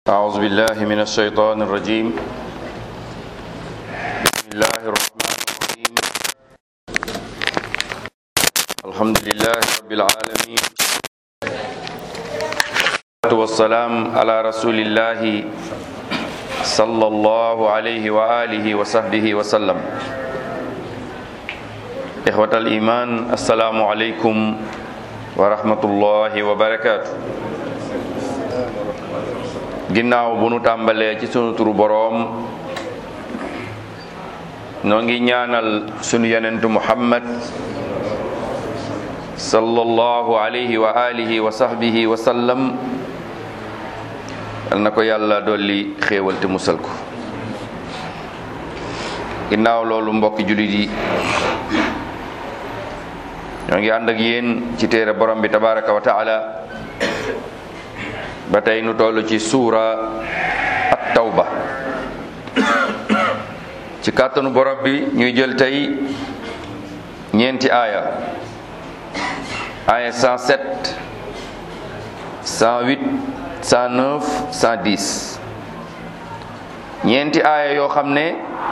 أعوذ بالله من الشيطان الرجيم بسم الله الرحمن الرحيم الحمد لله رب العالمين والسلام على رسول الله صلى الله عليه وآله وصحبه وسلم إخوة الإيمان السلام عليكم ورحمة الله وبركاته ginnaaw bu nu tàmbalee ci sunu turu boroom noo ngi ñaanal sunu yonentu muhammad sallallahu alayhi wa alihi wa sahbihi wa sallam yal na ko yàlla dolli xéewal te musal ko ginnaaw loolu mbokki jullit yi ñoo ngi ànd ak yéen ci téere borom bi tabaraka wa taala ba tey nu toll ci suura at tawba ci kàttanu borom bi ñuy jël tey ñeenti aaya aaya 107 108 109 110 ñeenti aaya yoo xam ne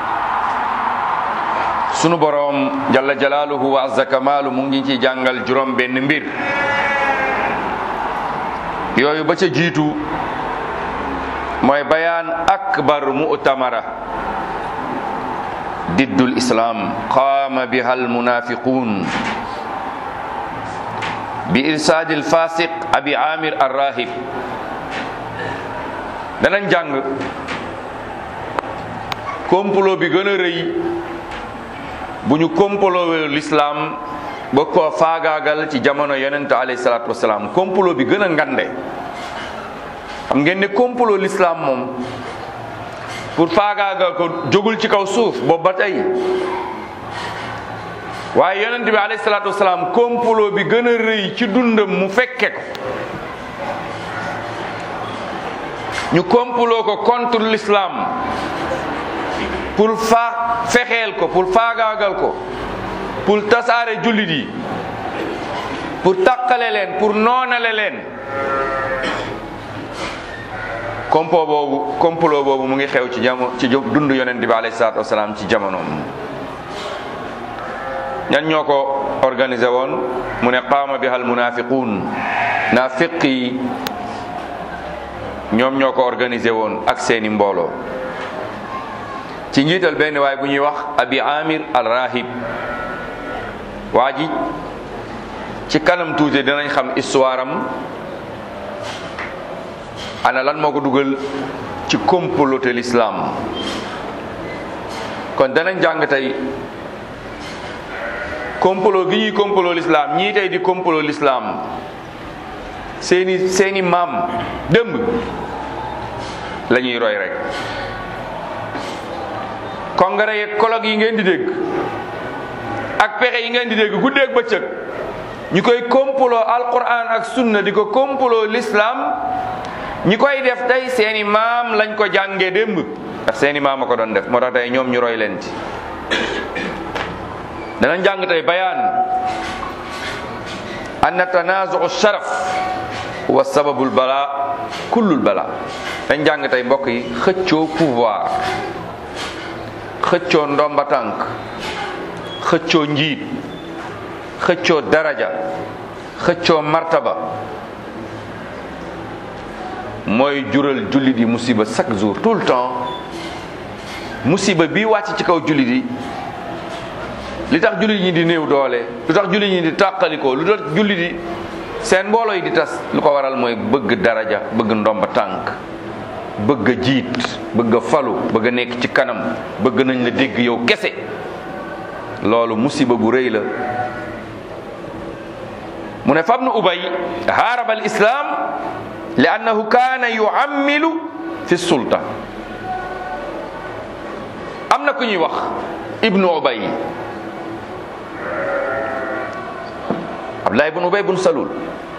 sunu boroom jalla jalaaluhu wa azza kamaalu mu ngi ci jàngal juróom benn mbir yooyu ba ca jiitu mooy bayaan akbar mu'tamara diddul islam qaama biha almunafiqun bi irsaadi alfasiq abi amir arrahib danañ jàng complot bi gën a rëy bu ñu complot l'islam ba ko faagaagal ci jamono yonent alayhi salaatu wasalaam complot bi gën a ngande xam ngeen ne complot l'islam moom pour faagaagal ko jógul ci kaw suuf boobu ba tey waaye yonent bi alayhi salaatu wasalaam complot bi gën a rëy ci dundam mu fekke ko ñu complot ko contre l'islam pour fa fexeel ko pour faagaagal ko pour tasaare jullit yi pour tàqale leen pour noonale leen complot boobu complot boobu mu ngi xew ci jamo ci dund yonent bi alayhi salaatu wasalaam ci jamonoom ñan ñoo ko organisé woon mu ne qaama biha almunafiquun naafiq yi ñoom ñoo ko organisé woon ak seeni mbooloo ci njiital benn waay bu ñuy wax abi amir al rahib waa ji ci kanam tuuti dinañ xam histoire am ana lan moo ko dugal ci comploter l'islam kon danañ jàng tey complot gi ñuy complot l'islam ñii tey di complot l'islam seeni seeni maam dëmb la ñuy roy rek congrès yeeg colloque yi ngeen di dégg ak pexe yi ngeen di dégg guddeeg bëccëg ñu koy complot alquran ak sunna di ko complot l'islam ñi koy def tey seeni maam lañ ko jàngee démb ndax seeni maam a ko doon def moo tax tey ñoom ñu roy leen ci danañ jàng tey bayaan anna tanazuu sharaf wa sababul bala kullul bala dañ jàng tey mbokk yi xëccoo pouvoir xëccoo ndomba tànk xëccoo njiit xëccoo daraja xëccoo martaba mooy jural jullit yi musiba chaque jour tout le temps musiba bi wàcc ci kaw jullit yi li tax jullit ñi di néew doole lu tax jullit ñi di tàqalikoo lu tax jullit yi seen mbooloo yi di tas lu ko waral mooy bëgg daraja bëgg ndomba tànk bëgg a jiit bëgg a falu bëgg a nekk ci kanam bëgg nañ la dégg yow kese loolu musiba gu rëy la mu ne fabnu ubay haaraba al islam li annahu kaana yuammilu fi sulta am na ku ñuy wax ibnu ubay abdullah ibnu ubay bun salul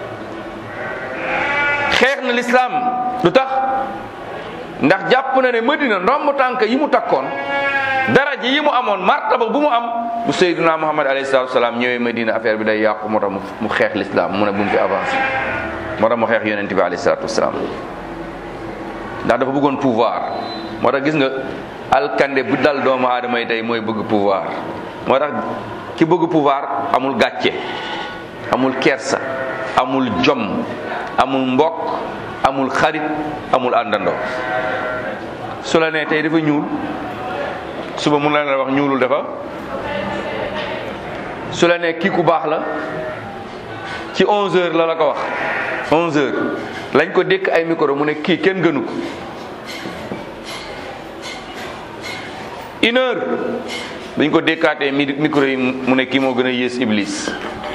xeex na l'islam lu tax ndax jàpp na ne Madina ndomb tànk yi mu takkoon daraja yi mu amoon martaba bu mu am bu Seydina Muhammad alayhi salaatu salaam ñëwee Madina affaire bi day yàqu moo tax mu xeex l'islam mu ne bu mu fi avancé moo tax mu xeex yonent bi alayhi salaatu wasalaam ndax dafa bëggoon pouvoir moo tax gis nga alkande bu dal doomu aadama yi tey mooy bëgg pouvoir moo tax ki bëgg pouvoir amul gàcce amul kersa amul jom amul mbokk amul xarit amul àndandoo su la nee tey dafa ñuul suba mun la la wax ñuulul dafa su la nee kii ku baax la ci 11 heures la la ko wax 11 heures lañ ko dékk ay micro mu ne kii kenn gënu ko une heure dañ ko dékkaatee mi micro yi mu ne kii moo gën a yées iblis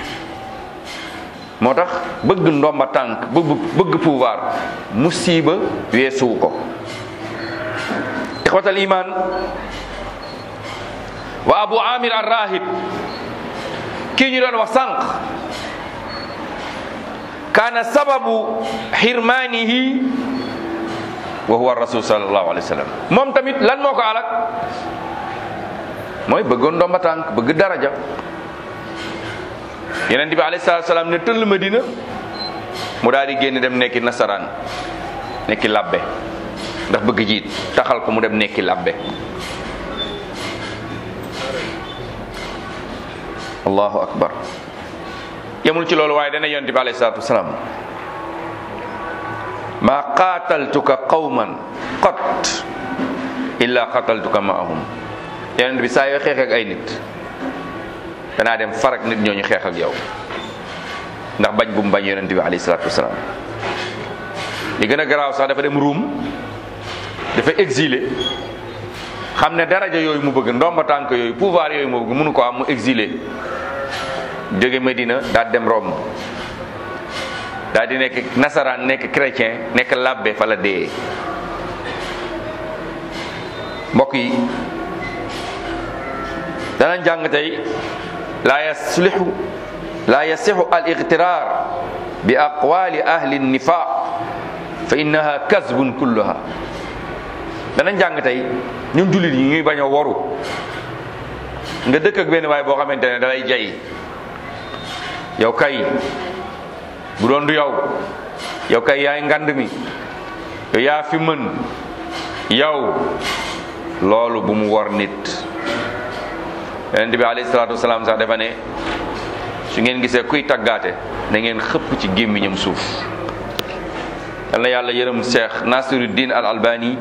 moo tax bëgg ndomba tànk bëgg bëgg pouvoir musiba weesuwu ko ixwatal iman wa abu amir ar rahib kii ñu doon wax sànq kaana sababu xirmaanihi wa huwa rasul sallallahu alayhi wa sallam moom tamit lan moo ko alak mooy bëggoon ndomba tànk bëgg daraja yeneen bi alayhi salaatu salaam ne tëll Madina mu daal di génn dem nekki nasaraan nekki labbe ndax bëgg jiit taxal ko mu dem nekki labbe allahu akbar yemul ci loolu waaye dana yonent bi alayhi salaatu wasalaam maa qaataltuka qawman qat illa qataltuka maahum yonent bi saa yoo xeex ak ay nit danaa dem farak nit ñooñu xeex ak yow ndax bañ bu mu bañ yonent bi alayhi salaatu wasalaam li gën a garaaw sax dafa dem ruum dafa exilé xam ne daraja yooyu mu bëgg ndomba tànk yooyu pouvoir yooyu mu bëgg mënu ko am mu exilé jóge Medina daal dem Rome daal di nekk nasaraan nekk chrétien nekk labbe fa la dee mbokk yi danañ jàng tey laa yaslihu laa yasixu al igtirar bi aqwali ahli nifaq fa innaha kasbun kulluha danañ jàng tey ñun jullit yi ñuy bañ a waru nga dëkk ak benn waay boo xamante ne dalay jay yow kay bu doon du yow yow kay yaay ngand mi yow yaa fi mën yow loolu bu mu war nit yonent bi alayhi salaatu wasalaam sax dafa ne su ngeen gisee kuy taggaate na ngeen xëpp ci gémmiñam suuf yal na yàlla yërëm Cheikh Nasiruddin al Albani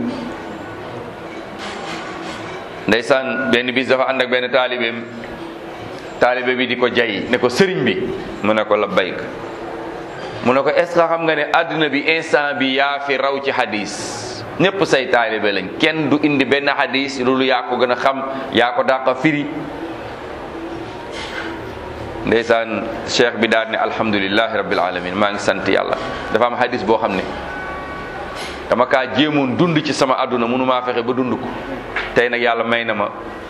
ndeysaan benn bis dafa ànd ak benn taalibeem taalibe bi di ko jay ne ko sëriñ bi mu ne ko labbayk mu ne ko est ce que xam nga ne àdduna bi instant bi yaa fi raw ci hadis ñëpp say taalibe lañ kenn du indi benn hadis loolu yaa ko gën a xam yaa ko dàqa firi ndeysaan cheikh bi daal ne alhamdulilahi rabbil alamin maa ngi sant yàlla dafa am hadis boo xam ne dama kaa jéemoon dund ci sama àdduna mënu maa fexe ba dund ko tey nag yàlla may na ma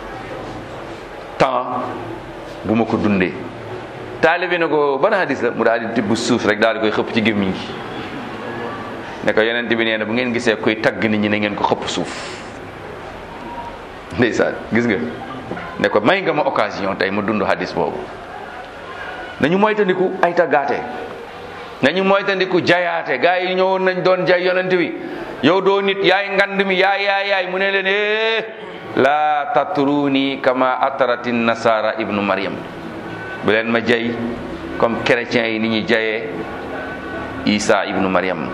temps bu ma ko dundee taalibe ne ko ban hadis la mu daal di tibb suuf rek daal di koy xëpp ci gémmiñ gi ne ko yonent bi nee na bu ngeen gisee koy tagg nit ñi ne ngeen ko xëpp suuf ndeysaan gis nga ne ko may nga ma occasion tey ma dund hadis boobu nañu moytandiku ay taggaate nañu moytandiku jayaate gaa yi ñëwoon nañ doon jay yonent bi yow doo nit yaay ngand mi yaay yaay yaay mu ne leen eh laa tatruni kama atarati nasara ibnu maryam bu leen ma jay comme chrétiens yi ni ñuy jayee isa ibnu maryam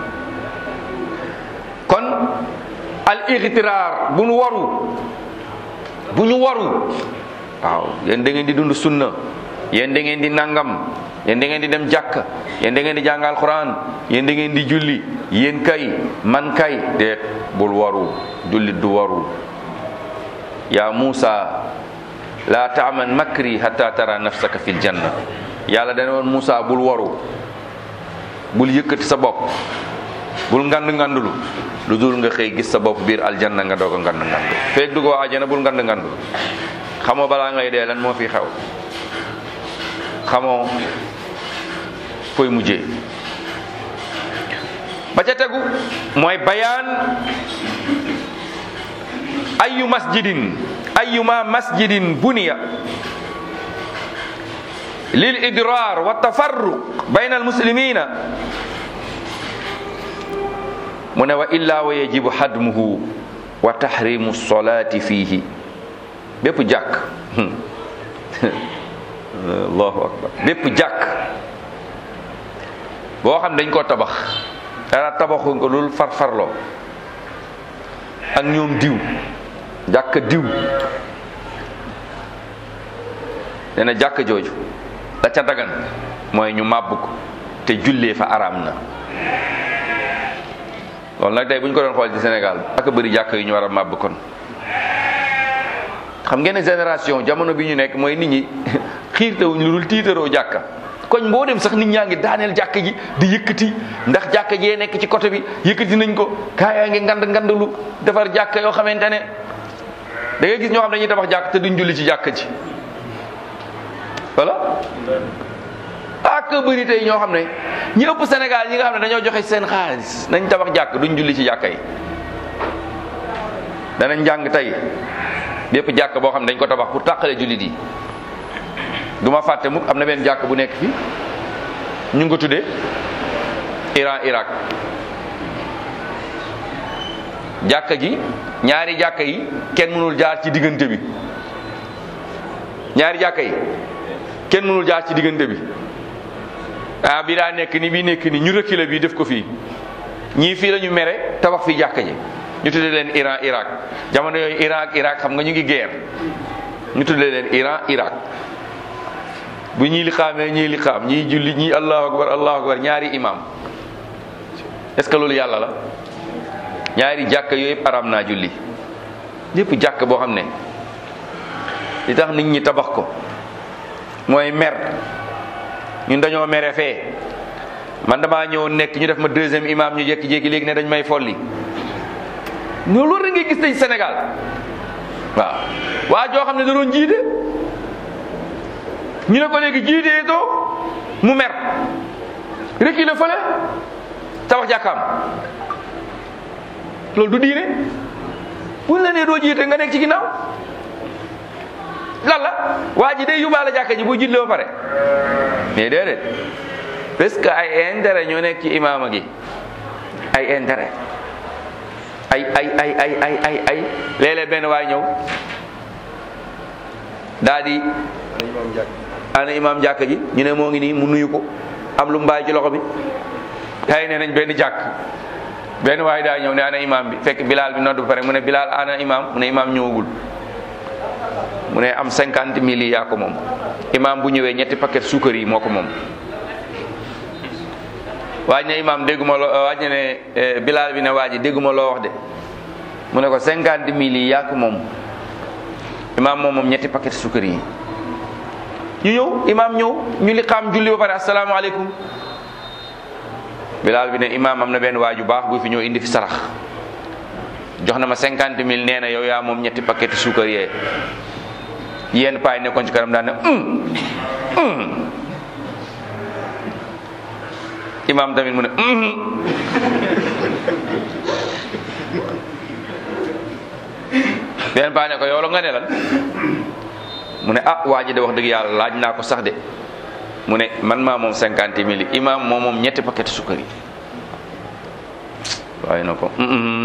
kon al igtiraar bu ñu waru bu ñu waru waaw yéen da ngeen di dund sunna yéen da ngeen di nangam yéen da ngeen di dem jàkk yéen da ngeen di jàngal quran yéen da ngeen di julli yéen kay man kay déet bul waru jullit du waru ya Musa la taaman makri hatta tara nafsaka fil janna yàlla dana woon Musa bul waru bul yëkkati sa bopp bul ngand ngandulu lu dul nga xëy gis sa bopp biir aljanna nga doog a ngand ngandu feeg dugoo àjjana bul ngand ngandulu xamoo balaa ngay dee lan moo fi xew xamoo fooy mujjee ba ca tegu mooy bayaan ayu masjidin ayuma masjidin buniya lil idrar wa tafarruq bayna al muslimina mu ne wa illa wa yajibu hadmuhu wa tahrimu solati fiihi bépp jàkk allahu akbar bépp jàkk boo xam dañ ko tabax dara tabaxu ko lul farfarloo ak ñoom diw jàkk diw nee na jàkk jooju la ca dagan mooy ñu màbb ko te jullee fa araam na loolu nag tey bu ñu ko doon xool ci Sénégal ak bëri jàkk yu ñu war a màbb kon xam ngeen ne génération jamono bi ñu nekk mooy nit ñi xiirtawuñ lu dul tiitaroo jàkka koñ boo dem sax nit ñaa ngi daaneel jàkk ji di yëkkati ndax jàkka jee nekk ci côté bi yëkkati nañ ko kaa yaa ngi ngand ngandalu defar jàkka yoo xamante ne da ngay gis ñoo xam dañuy tabax jàkk te duñ julli ci jàkka ji voilà ak bëri tey ñoo xam ne ñi ëpp Sénégal ñi nga xam ne dañoo joxe seen xaalis nañ tabax jàkk duñ julli ci jàkka yi danañ jàng tey bépp jàkk boo xam ne dañ ko tabax pour tàqale jullit yi du ma fàtte mukk am na benn jàkk bu nekk fi ñu ngi ko tuddee Iran Irak jàkka ji ñaari jàkka yi kenn mënul jaar ci diggante bi ñaari jàkka yi kenn mënul jaar ci diggante bi ah bi daa nekk ni bii nekk ni ñu reculer bii def ko fii ñii fii la ñu mere tabax fii jàkka ji ñu tuddee leen Iran Irak jamono yooyu Iran ak Irak xam nga ñu ngi guerre ñu tuddee leen Iran Irak bu ñii li xaamee ñii li xaam ñii julli ñii allahu akbar allahu akbar ñaari imam est ce que loolu yàlla la ñaari jàkk yooyu yëpp aram naa julli yëpp jàkk boo xam ne li tax nit ñi tabax ko mooy mer ñun dañoo mere fee man damaa ñëw nekk ñu def ma deuxième imam ñu jékki-jékki léegi ne dañ may folli ñoo loolu rek ngay gis tey Sénégal waaw waa joo xam ne da doon jiite ñu ne ko léegi jiitee too mu mer reculer fële tabax jàkkaam loolu du diine buñ la nee doo jiite nga nekk ci ginnaaw lan la waa ji day yóbbaale jàkka ji bu jiitle ba pare mais déedéet parce que ay intérêt ñoo nekk ci imaama gi ay intérêt ay ay ay ay ay ay ay léeg-léeg benn waay ñëw daa di ana imaam jàkka ji ñu ne moo ngi nii mu nuyu ko am lu mbaay ci loxo bi tay ne nañ benn jàkk benn waay daa ñëw ne ana imaam bi fekk bilaal bi nodd ba pare mu ne bilaal ana imaam mu ne imaam ñëwagul mu ne am cinquante mille yi yaa ko moom imaam bu ñëwee ñetti paquet suukar yi moo ko moom waaj ne imaam dégguma loo waaj ne bilaal bi ne waa ji dégguma loo wax de mu ne ko cinquante mille yi yaa ko moom imaam moom moom ñetti paquet suukar yi ñu ñëw imaam ñëw ñu li xam julli ba pare asalaamaaleykum bilaal bi ne imaam am na benn waaju baax bu fi ñëw indi fi sarax jox na ma cinquante mille nee na yow yaa moom ñetti paquet suukar yee yenn paay nekkoon ci kanam daan ne imaam tamit mu ne benn paay ne ko yow la nga ne lan mu ne ah waa ji de wax dëgg yàlla laaj naa ko sax de mu ne man maa moom cinquante mille imaam moom moom ñetti paquet sukkar yi waaye na ko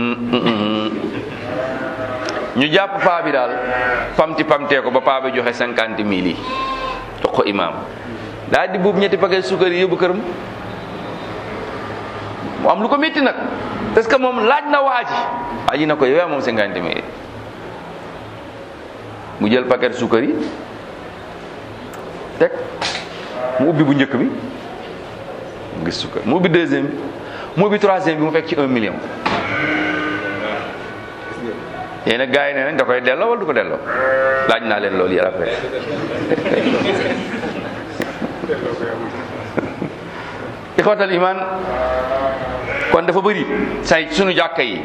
ñu jàpp paa bi daal pamti pamtee ko ba paa bi joxe cinquante mille yi jox ko imaam daal di buub ñetti paquet sukkar yi yóbbu këram mu am lu ko métti nag parce que moom laaj na waa ji waa ji na ko yow yaa moom cinquante mille mu jël paquet suukar yi teg mu ubbi bu njëkk bi mu gis suukar mu ubbi deuxième bi mu ubbi troisième bi mu fekk ci un million yéen nag gars yi nee nañ da koy delloo wala du ko delloo laaj naa leen loolu yàlla après ixwatal iman kon dafa bëri say sunu jàkka yi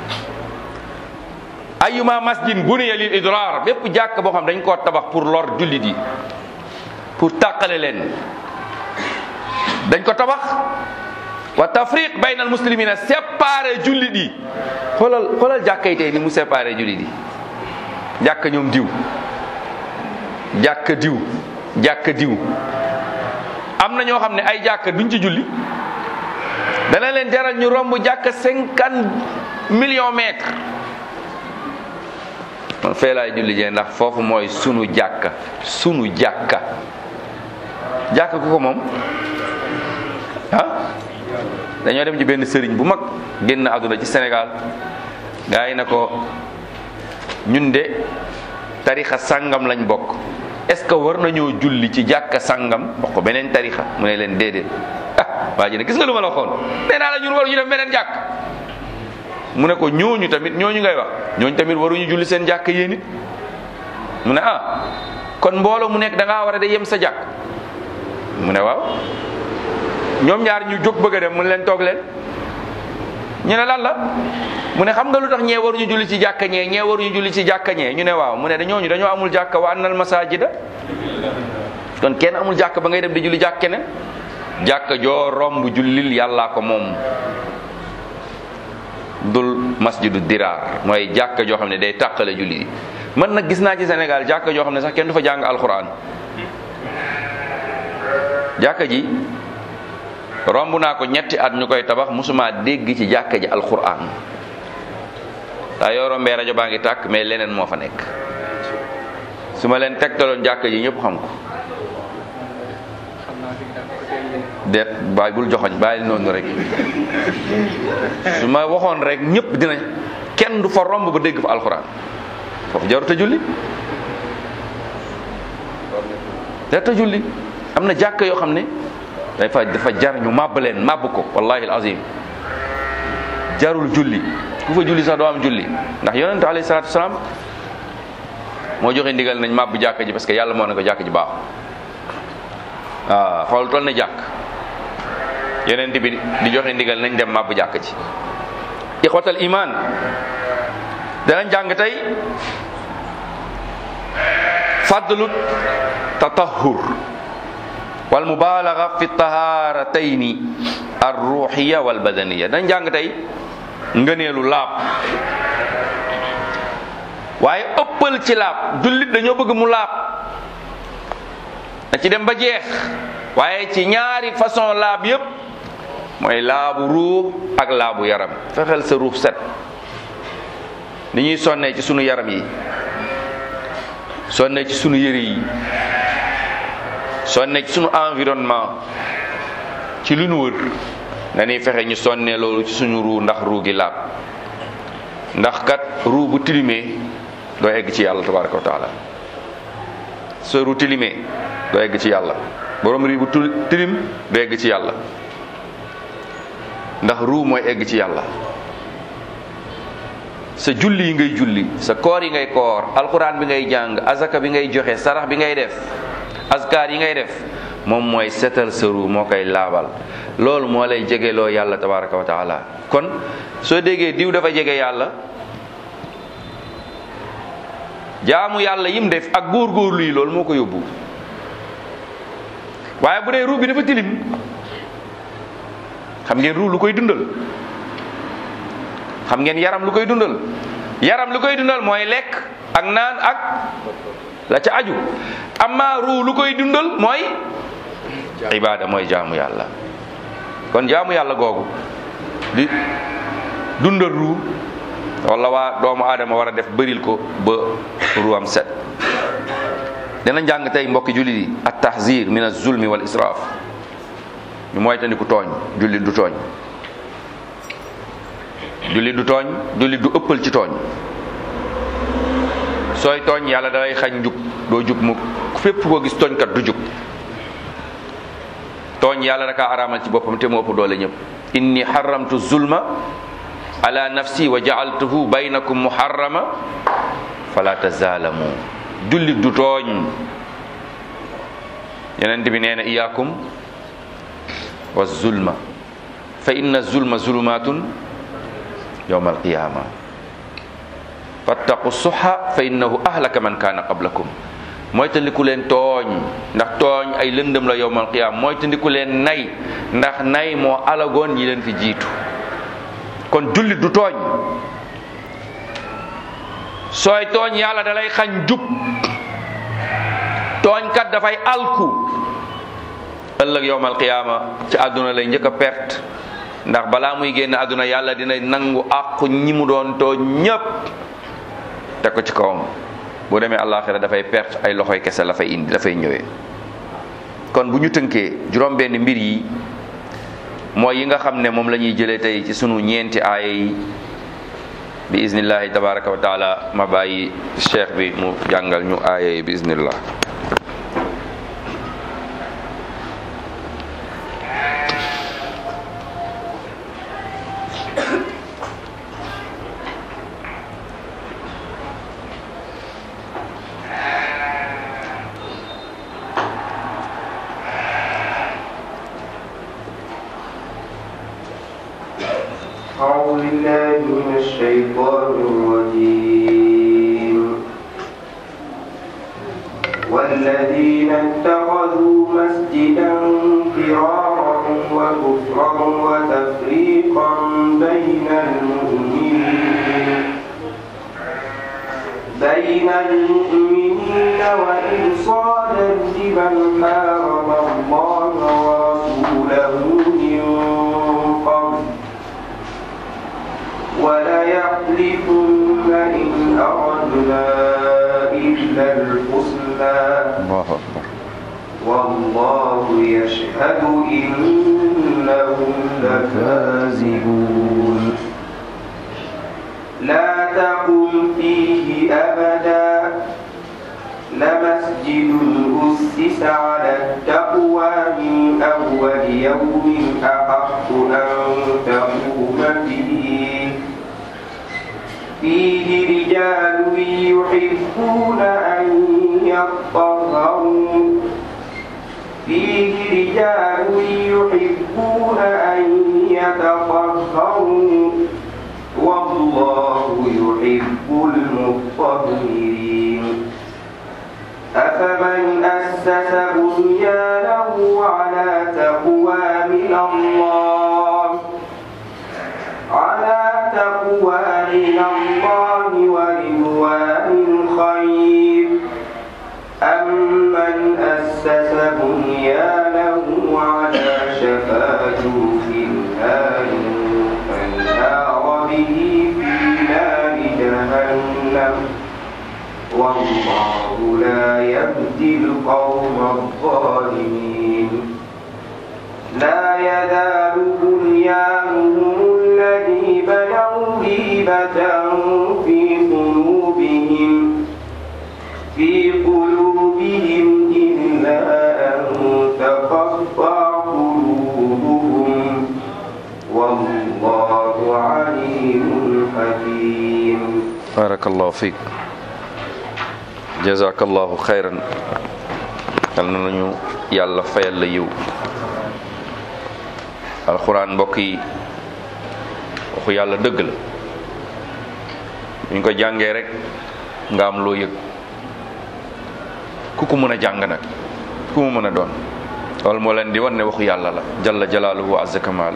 ayuma masjid buniya lil idrar bépp jàkk boo xam dañ koo tabax pour lor jullit yi pour tàqale leen dañ ko tabax wa tafriq bayna al muslimina séparé jullit yi xoolal xoolal jàkka yi tey ni mu séparé jullit yi jàkka ñoom diw jàkka diw jàkka diw am na ñoo xam ne ay jàkka duñ ci julli dana leen jaral ñu romb jàkka cinquante millions mètres man fee laay julli jee ndax foofu mooy sunu jàkka sunu jàkka jàkka ku ko moom ah dañoo dem ci benn sëriñ bu mag génn àdduna ci Sénégal gaa yi na ko ñun de tarixa sàngam lañ bokk est-ce que war nañoo julli ci jàkka sàngam wax ko beneen tarixa mu ne leen déedéet ah waa ji ne gis nga lu ma la waxoon nee naa la ñun waruñu dem beneen jàkk mu ne ko ñooñu tamit ñooñu ngay wax ñooñu tamit waruñu julli seen jàkk yéen it mu ne ah kon mbooloo mu nekk da ngaa war a de yem sa jàkk mu ne waaw ñoom ñaar ñu jóg bëgg a dem mu ne leen toog leen ñu ne lan la mu ne xam nga lu tax ñee waruñu julli ci jàkka ñee ñee waruñu julli ci jàkka ñee ñu ne waaw mu ne dañooñu dañoo amul jàkka wa annal masajida kon kenn amul jàkka ba ngay dem di julli jàkk keneen jàkka joo romb jullil yàllaa ko moom dul masjidu diraar mooy jàkka joo xam ne day tàqale julli yi man nag gis naa ci Sénégal jàkka joo xam ne sax kenn du fa jàng alquran jàkka ji romb naa ko ñetti at ñu koy tabax musuma dégg ci jàkka ji alquran daa yoo rombee rajo baa ngi tàkk mais leneen moo fa nekk su ma leen tegtaloon jàkka ji ñëpp xam ko deet bàyyi bul joxoñ bàyyi noonu rek su ma waxoon rek ñëpp dina kenn du fa romb ba dégg fa alxuraan foofu jaruta julli jaruta julli am na jàkk yoo xam ne dafa dafa jar ñu màbb leen màbb ko wallahi alazim jarul julli ku fa julli sax doo am julli ndax yonente alayhi salatu wasalaam moo joxe ndigal nañ màbb jàkk ji parce que yàlla moo ne ko jàkk ji baax waaw xool toll na jàkk yonent bi di joxe ndigal nañ dem màbb jàkk ji ixwatal iman danañ jàng tey fadlu tatahur wal mubalaga fi taharatayni arruhiya wal badaniya danañ jàng tey ngëneelu laab waaye ëppal ci laab jullit dañoo bëgg mu laab da ci dem ba jeex waaye ci ñaari façon laab yépp mooy laabu ruux ak laabu yaram fexeel sa ruux set ni ñuy sonnee ci sunu yaram yi sonnee ci sunu yëre yi sonnee ci sunu environnement ci lu nu wër dañuy fexe ñu sonnee loolu ci suñu ruu ndax ruu gi laab ndax kat ruu bu tilimee doo egg ci yàlla tabaraka wa taala sa ruu tilimee doo egg ci yàlla borom rii bu tilim doo egg ci yàlla ndax ruu mooy egg ci yàlla sa julli yi ngay julli sa koor yi ngay koor alquran bi ngay jàng azaka bi ngay joxe sarax bi ngay def askar yi ngay def moom mooy setal sa ruu moo koy laabal loolu moo lay jegeloo yàlla tabaraka wa taala kon soo déggee diw dafa jege yàlla jaamu yàlla yim def ak góorgóorlu yi loolu moo ko yóbbu waaye bu dee ruu bi dafa tilim xam ngeen ruu lu koy dundal xam ngeen yaram lu koy dundal yaram lu koy dundal mooy lekk ak naan ak la ca aju amma ruu lu koy dundal mooy ibaada mooy jaamu yàlla kon jaamu yàlla googu di dundal ruu wala waa doomu aadama war a def bëril ko ba ruam set dina njàng tey mbokki jullit yi at tahzir min az-zulmi wal israaf ñu moytandiku tooñ jullit du tooñ jullit du tooñ jullit du ëppal ci tooñ sooy tooñ yàlla dalay xañ njub doo jub mu fépp koo gis tooñkat du jub tooñ yàlla dakaa araamal ci boppam te mu ëpp doole ñëpp inni xaramtu zulma ala nafsi wa jaaltuhu baynakum muharrama fala tazaalamu jullit du tooñ yeneen bi nee na iyaakum wa zulma fa inna zulma zulumatun yawma alqiyama fattaqu suxa fa innahu ahlaka man kaana qablakum mooy tandiku leen tooñ ndax tooñ ay lëndëm la yawma alqiyama mooy tandiku leen nay ndax nay moo alagoon ñi leen fi jiitu kon jullit du tooñ sooy tooñ yàlla dalay xañ jub tooñkat dafay alku ëllëg yowmal qiyaama ci àdduna lay njëkk a perte ndax balaa muy génn àdduna yàlla dina nangu àqu ñi mu doon tooñ ñépp teg ko ci kawam bu demee àllaaxira dafay perte ay loxoy kese la fay indi dafay ñëwee kon bu ñu tënkee juróom benn mbir yi mooy yi nga xam ne moom la ñuy jëlee tey ci sunu ñeenti aaya yi bi iznillahi tabaraka wa taala ma bàyyi cheikh bi mu jàngal ñu aaya yi bi iznillah أعوذ بالله من الشيطان الرجيم والذين اتخذوا مسجدا فرارا وكفرا وتفريقا بين المؤمنين بين المؤمنين وإرصادا لمن حارب الله ورسوله من قبل وليحلفن إن أردنا إلا الحسنى allahu akbar والله يشهد إنهم لكاذبون لا تقم فيه أبدا لمسجد أسس على التقوى من أول يوم أحق أن تقوم فيه فيه رجال يحبون أن يطهروا فيه رجال يحبون أن يتطهروا والله يحب المطهرين أفمن أسس بنيانه على تقوى من الله على تقوى من الله ورضوان خير أمن أسس بنيانه على شفا جرف نار فانهار به في نار جهنم والله لا يهدي القوم الظالمين لا يزال بنيانهم الذي بنوا ريبة في قلوبهم في قلوبهم إلا أن تقطع قلوبهم والله عليم حكيم barakallahu fiik jazakallahu xayran yal na nañu yàlla fayal la yiw alxuraan mbokk yi waxu yàlla dëgg la buñ ko jàngee rek nga am loo yëg ku ko mën a jàng nag ku mu mën a doon loolu moo leen di wan ne waxu yàlla la jalla jalaaluhu wa azza kamaalu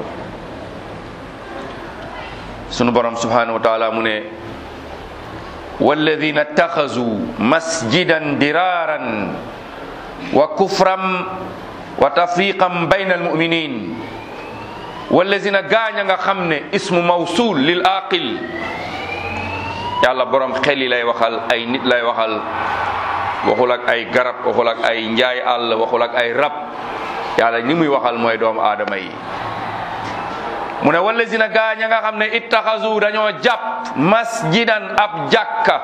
sunu borom subhanahu wa taala mu ne walladina ittaxazu masjidan diraran wa kufran wa tafriqan bayna almuminin walladina gaañ a nga xam ne ismu mawsul lil aqil yàlla borom xel yi lay waxal ay nit lay waxal waxul ak ay garab waxul ak ay njaay àll waxul ak ay rab yàlla ni muy waxal mooy doomu aadama yi mu ne wallazina gaañ a nga xam ne ittaxasu dañoo jàpp masjidan ab jàkka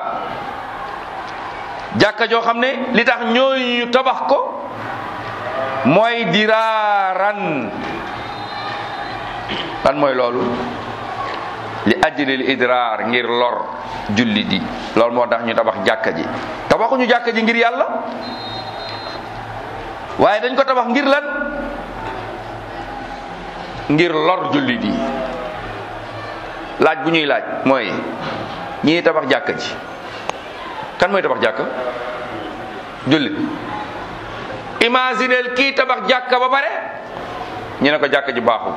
jàkka joo xam ne li tax ñooñu ñu tabax ko mooy diraaran lan mooy loolu li ajlil idraar ngir lor julli di loolu moo tax ñu tabax jàkka ji tabaxuñu jàkka ji ngir yàlla waaye dañ ko tabax ngir lan ngir lor julli di laaj bu ñuy laaj mooy ñii tabax jàkka ji kan mooy tabax jàkka jullit imagineel kii tabax jàkka ba pare ñu ne ko jàkka ji baaxul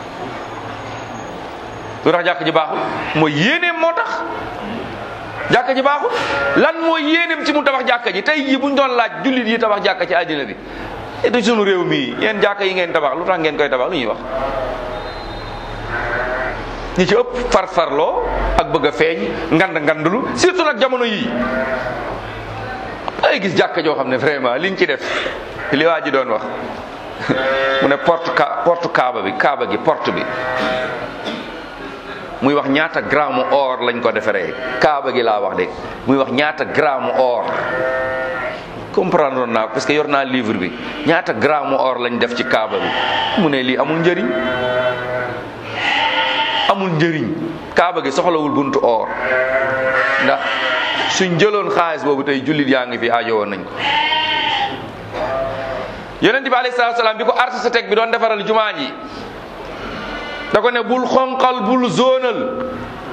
lu tax jàkka ji baaxul mooy yéeneem moo tax jàkka ji baaxul lan mooy yéeneem ci mu tabax jàkka ji tey jii bu ñu doon laaj jullit yi tabax jàkka ci àddina bi du sunu réew mii yéen jàkka yi ngeen tabax lu tax ngeen koy tabax lu ñuy wax ñi ci ëpp farfarloo ak bëgg a feeñ ngand ngandulu surtout nag jamono yii ay gis jàkka joo xam ne vraiment liñ ci def li waa ji doon wax mu ne porte ka porte kaaba bi kaaba gi porte bi muy wax ñaata gramme or lañ ko defaree kaaba gi laa wax de muy wax ñaata gramme or comprendre naa parce que yor naa livre bi ñaata gramme or lañ def ci kaaba bi mu ne lii amul njëriñ amul njëriñ kaaba gi soxlawul buntu or ndax suñ jëloon xaalis boobu tey jullit yaa ngi fi aajo woon nañ ko yonent bi alayhi salaatu salaam bi ko architecte bi doon defaral jumaa ji da ko ne bul xonqal bul zonal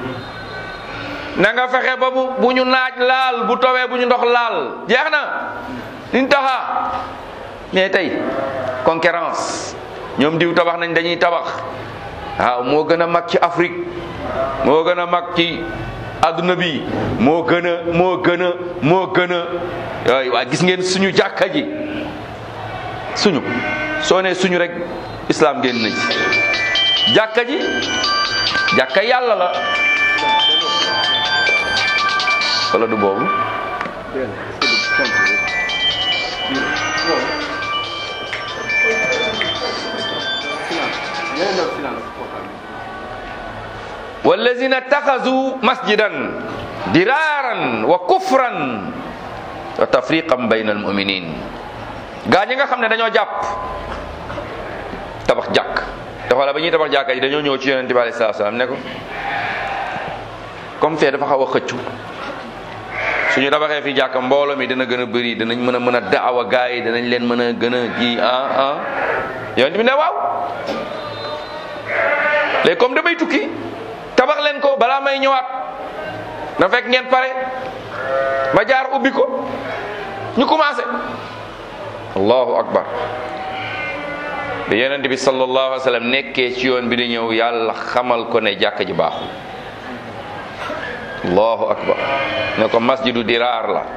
na nga fexe ba bu bu ñu naaj laal bu towee bu ñu ndox laal jeex na liñ taxa mais tey concurrence ñoom diw tabax nañ dañuy tabax waaw moo gën a mag ci Afrique moo gën a mag ci adduna bi moo gën a moo gën a moo gën a yooyu waa gis ngeen suñu jàkka ji suñu soo nee suñu rek islam génn na ci jàkka ji jàkka yàlla la wala du boobu wallazina taxazu masjidan diraaran wa kufran wa tafriqan bayna almuminin gaa ñi nga xam ne dañoo jàpp tabax jàkk te xoola ba ñuy tabax jàkka ji dañoo ñëw ci yonente bi alayhi salaatu salaam ne ko comme fee dafa xaw a xëccu suñu tabaxee fi jàkka mbooloo mi dina gën a bëri dinañ mën a mën a daawa gaa yi dinañ leen mën a gën a ji ah ah yonente bi ne waaw léegi comme damay tukki tabax leen ko balaa may ñëwaat na fekk ngeen pare ma jaar ubbi ko ñu commencé allahu akbar bi yonent bi sallallahu alayhi wa sallam nekkee ci yoon bi di ñëw yàlla xamal ko ne jàkka ji baaxul allahu akbar ne ko masjidu diraar la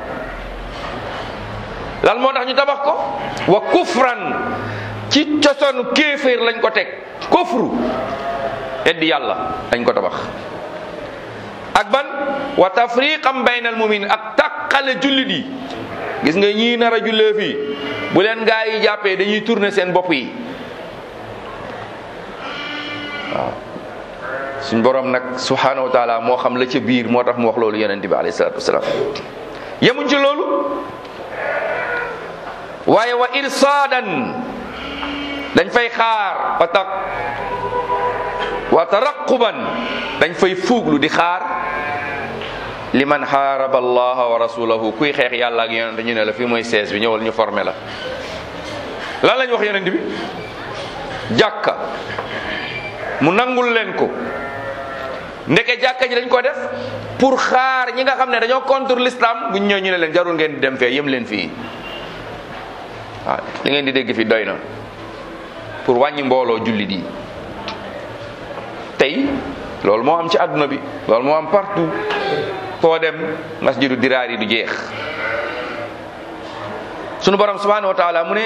lan moo tax ñu tabax ko wa kufran ci cosonu kéeféer lañ ko teg kufru eddi yàlla dañ ko tabax ak ban wa tafriqan baynal mumin ak tàqale jullit yi gis nga ñii nar a jullee fii bu leen gaa yi jàppee dañuy tourner seen bopp yi waaw suñ borom nag subhanahu wa taala moo xam la ca biir moo tax mu wax loolu yonente bi alayhi salatu wasalaam yemuñ ci loolu waaye wa irsaadan dañ fay xaar wa taq wa taraquban dañ fay fuuglu di xaar liman xaaraba allaha wa rasulahu kuy xeex yàlla ak yonente ñu ne la fii mooy sees bi ñëwal ñu formé la lan lañ wax yonente bi jàkka mu nangul leen ko ndeke jàkka ji dañ ko def pour xaar ñi nga xam ne dañoo contre l'islam buñ ñëw ñu ne leen jarul ngeen di dem fee yem leen fii waaw li ngeen di dégg fi doy na pour wàññi mbooloo jullit yi tey loolu moo am ci àdduna bi loolu moo am partout foo dem masjidu diraar yi du jeex sunu borom subhanahu wa taala mu ne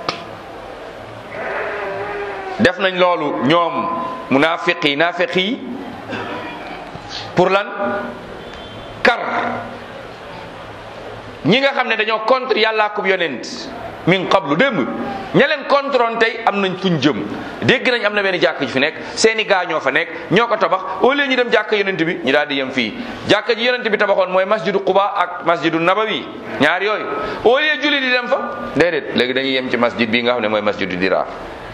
def nañ loolu ñoom munaafiq yi naafiq yi pour lan kar ñi nga xam ne dañoo contre yàllaa kub yonent min qablu démb ña leen contrôle tey am nañ fuñ jëm dégg nañ am na benn jàkk ji fi nekk seeni gaa ñoo fa nekk ñoo ko tabax au lieu ñu dem jàkk yonent bi ñu daal di yem fii jàkk ji yonent bi tabaxoon mooy masjidu Quba ak masjidu Nabawi ñaar yooyu au lieu julli di dem fa déedéet léegi dañuy yem ci masjid bii nga xam ne mooy masjidu Diraar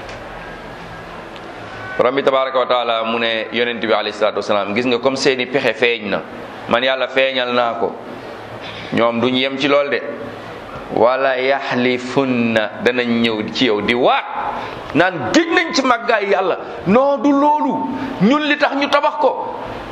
borom bi tabaraka wa taala mu ne yonent bi alayhi salaatu wasalaam gis nga comme seeni pexe feeñ na man yàlla feeñal naa ko ñoom duñ yem ci lool de wala yaxlifunna danañ ñëw ci yow di waat naan géej nañ ci màggaay yàlla non du loolu ñun li tax ñu tabax ko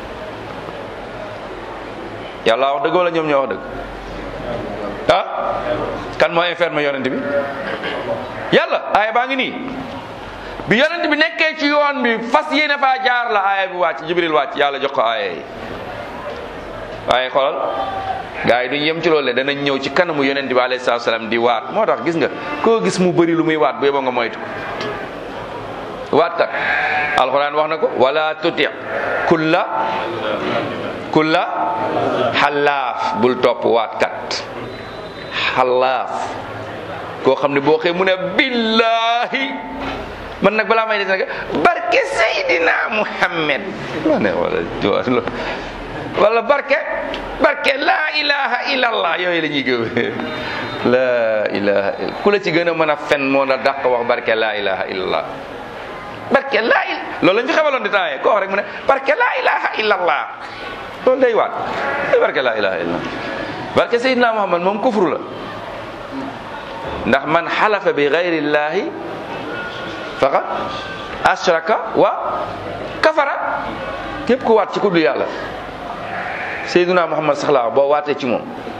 yàlla wax dëgg wala ñoom ñoo wax dëgg ah kan moo informé yonent bi yàlla aaya baa ngi nii bi yonent bi nekkee ci yoon bi fas yéene faa jaar la aaya bi wàcc jibril wàcc yàlla jox ko aaya yi waaye xoolal gaa yi duñ yem ci loolu le danañ ñëw ci kanamu yonent bi alayhi salaatu salaam di waat moo tax gis nga koo gis mu bëri lu muy waat bu yeboo nga moytu waat kat alquran wax na ko wala tuti kulla kulla xalaaf bul topp waatkat xalaaf koo xam ne boo xëy mu ne billahi man nag balaa may des nag barke Seydina Muhammad ma ne wala wala barke barke laa ilaha illallah yooyu la ñuy gëm laa ilaha illa ku la ci gën a mën a fen moo la dàq wax barke laa ilaha illallah barke laa il loolu lañ fi xamaloon di temps ko wax rek mu ne barke laa ilaha illallah loolu day waat barke laa ilaha illallah barke Seydina Muhammad moom kufru la ndax man xalafa bi gayrillahi faqad ashraka wa kafara képp ku waat ci ku dul yàlla Seydina Muhammad sax laa boo waatee ci moom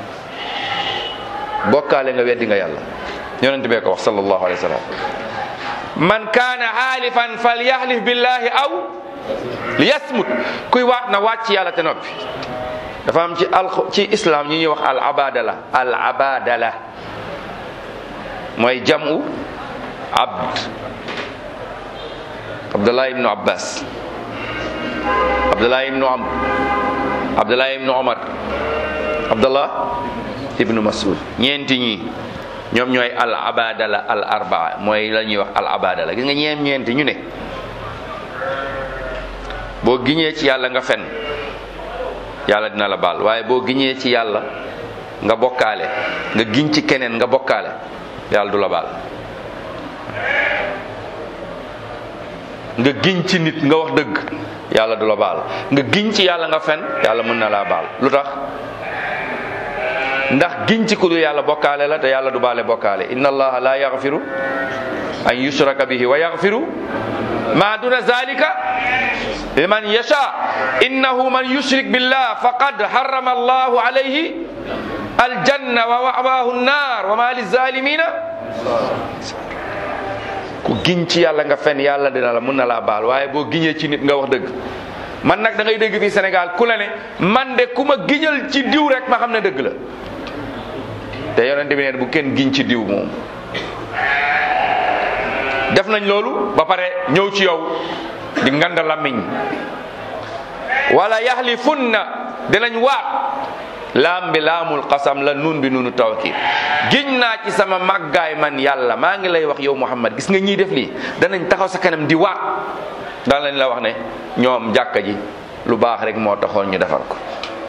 bokkaale nga weddi nga yàlla yonent bee ko wax sallallahu alayhi wa sallam man kaana xaalifan falyahlif billahi aw liyasmut kuy waat na waat ci yàlla te noppi dafa am ci al ci islam ñi ñuy wax al abadala al abadala mooy jamu abd abdullah ibnu abbas abdullah ibnu amr abdullah ibnu omar abdullah ibnu masud ñeenti ñi ñoom ñooy al abadala al arbaa mooy la ñuy wax al abadala gis nga ñeem ñeenti ñu ne boo giñee ci yàlla nga fen yàlla dina la baal waaye boo giñee ci yàlla nga bokkaale nga giñ ci keneen nga bokkaale yàlla du la baal nga giñ ci nit nga wax dëgg yàlla du la baal nga giñ ci yàlla nga fen yàlla mën na laa baal lu tax ndax giñ ci ku du yàlla bokkaale la te yàlla du baale bokkaale inna allaha la yaghfiru an yushraka bihi wa yaghfiru ma duna zalika liman yasha innahu man yushrik billah faqad harrama allahu alayhi aljanna wa ma'wahu an-nar wa ma lizalimina ku giñ ci yàlla nga fen yàlla dina la mën na laa baal waaye boo giñee ci nit nga wax dëgg man nag da ngay dégg fii Sénégal ku la ne man de ku ma giñal ci diw rek ma xam ne dëgg la te yonent bi neen bu kenn giñ ci diw moom def nañ loolu ba pare ñëw ci yow di nganda lamiñ wala yaxlifunna dinañ waat laam bi laamul qasam la nun bi nunu tawkid giñ naa ci sama màggaay man yàlla maa ngi lay wax yow Muhammad gis nga ñiy def lii danañ taxaw sa kanam di waat daan lañ la wax ne ñoom jàkka ji lu baax rek moo taxoon ñu defar ko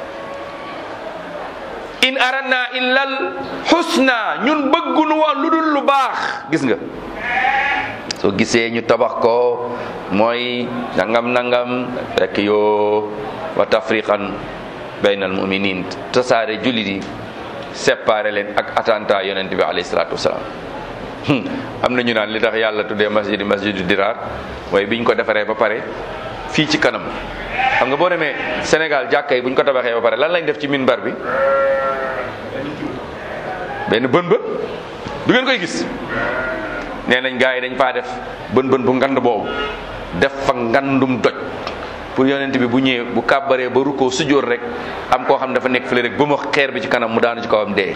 in aradna illal husna ñun bëggunu woon lu dul lu baax gis nga soo gisee ñu tabax ko mooy nangam nangam rek yoo wa tafriqan baynal muminin tasaare jullit yi séparé leen ak attentat yonent bi alayhi salaatu wasalaam am na ñu naan li tax yàlla tuddee masjid masjidu diraar mooy biñ ko defaree ba pare fii ci kanam xam nga boo demee Sénégal jàkka yi buñ ko tabaxee ba pare lan lañ def ci minbar bi benn bën bën du ngeen koy gis nee nañ gars yi dañ faa def bën bën bu ngand boobu def fa ngandum doj pour yonent bi bu ñëwee bu kàbbaree ba rukkoo sujjóor rek am koo xam dafa nekk fële rek ba ma xeer bi ci kanam mu daanu ci kawam dee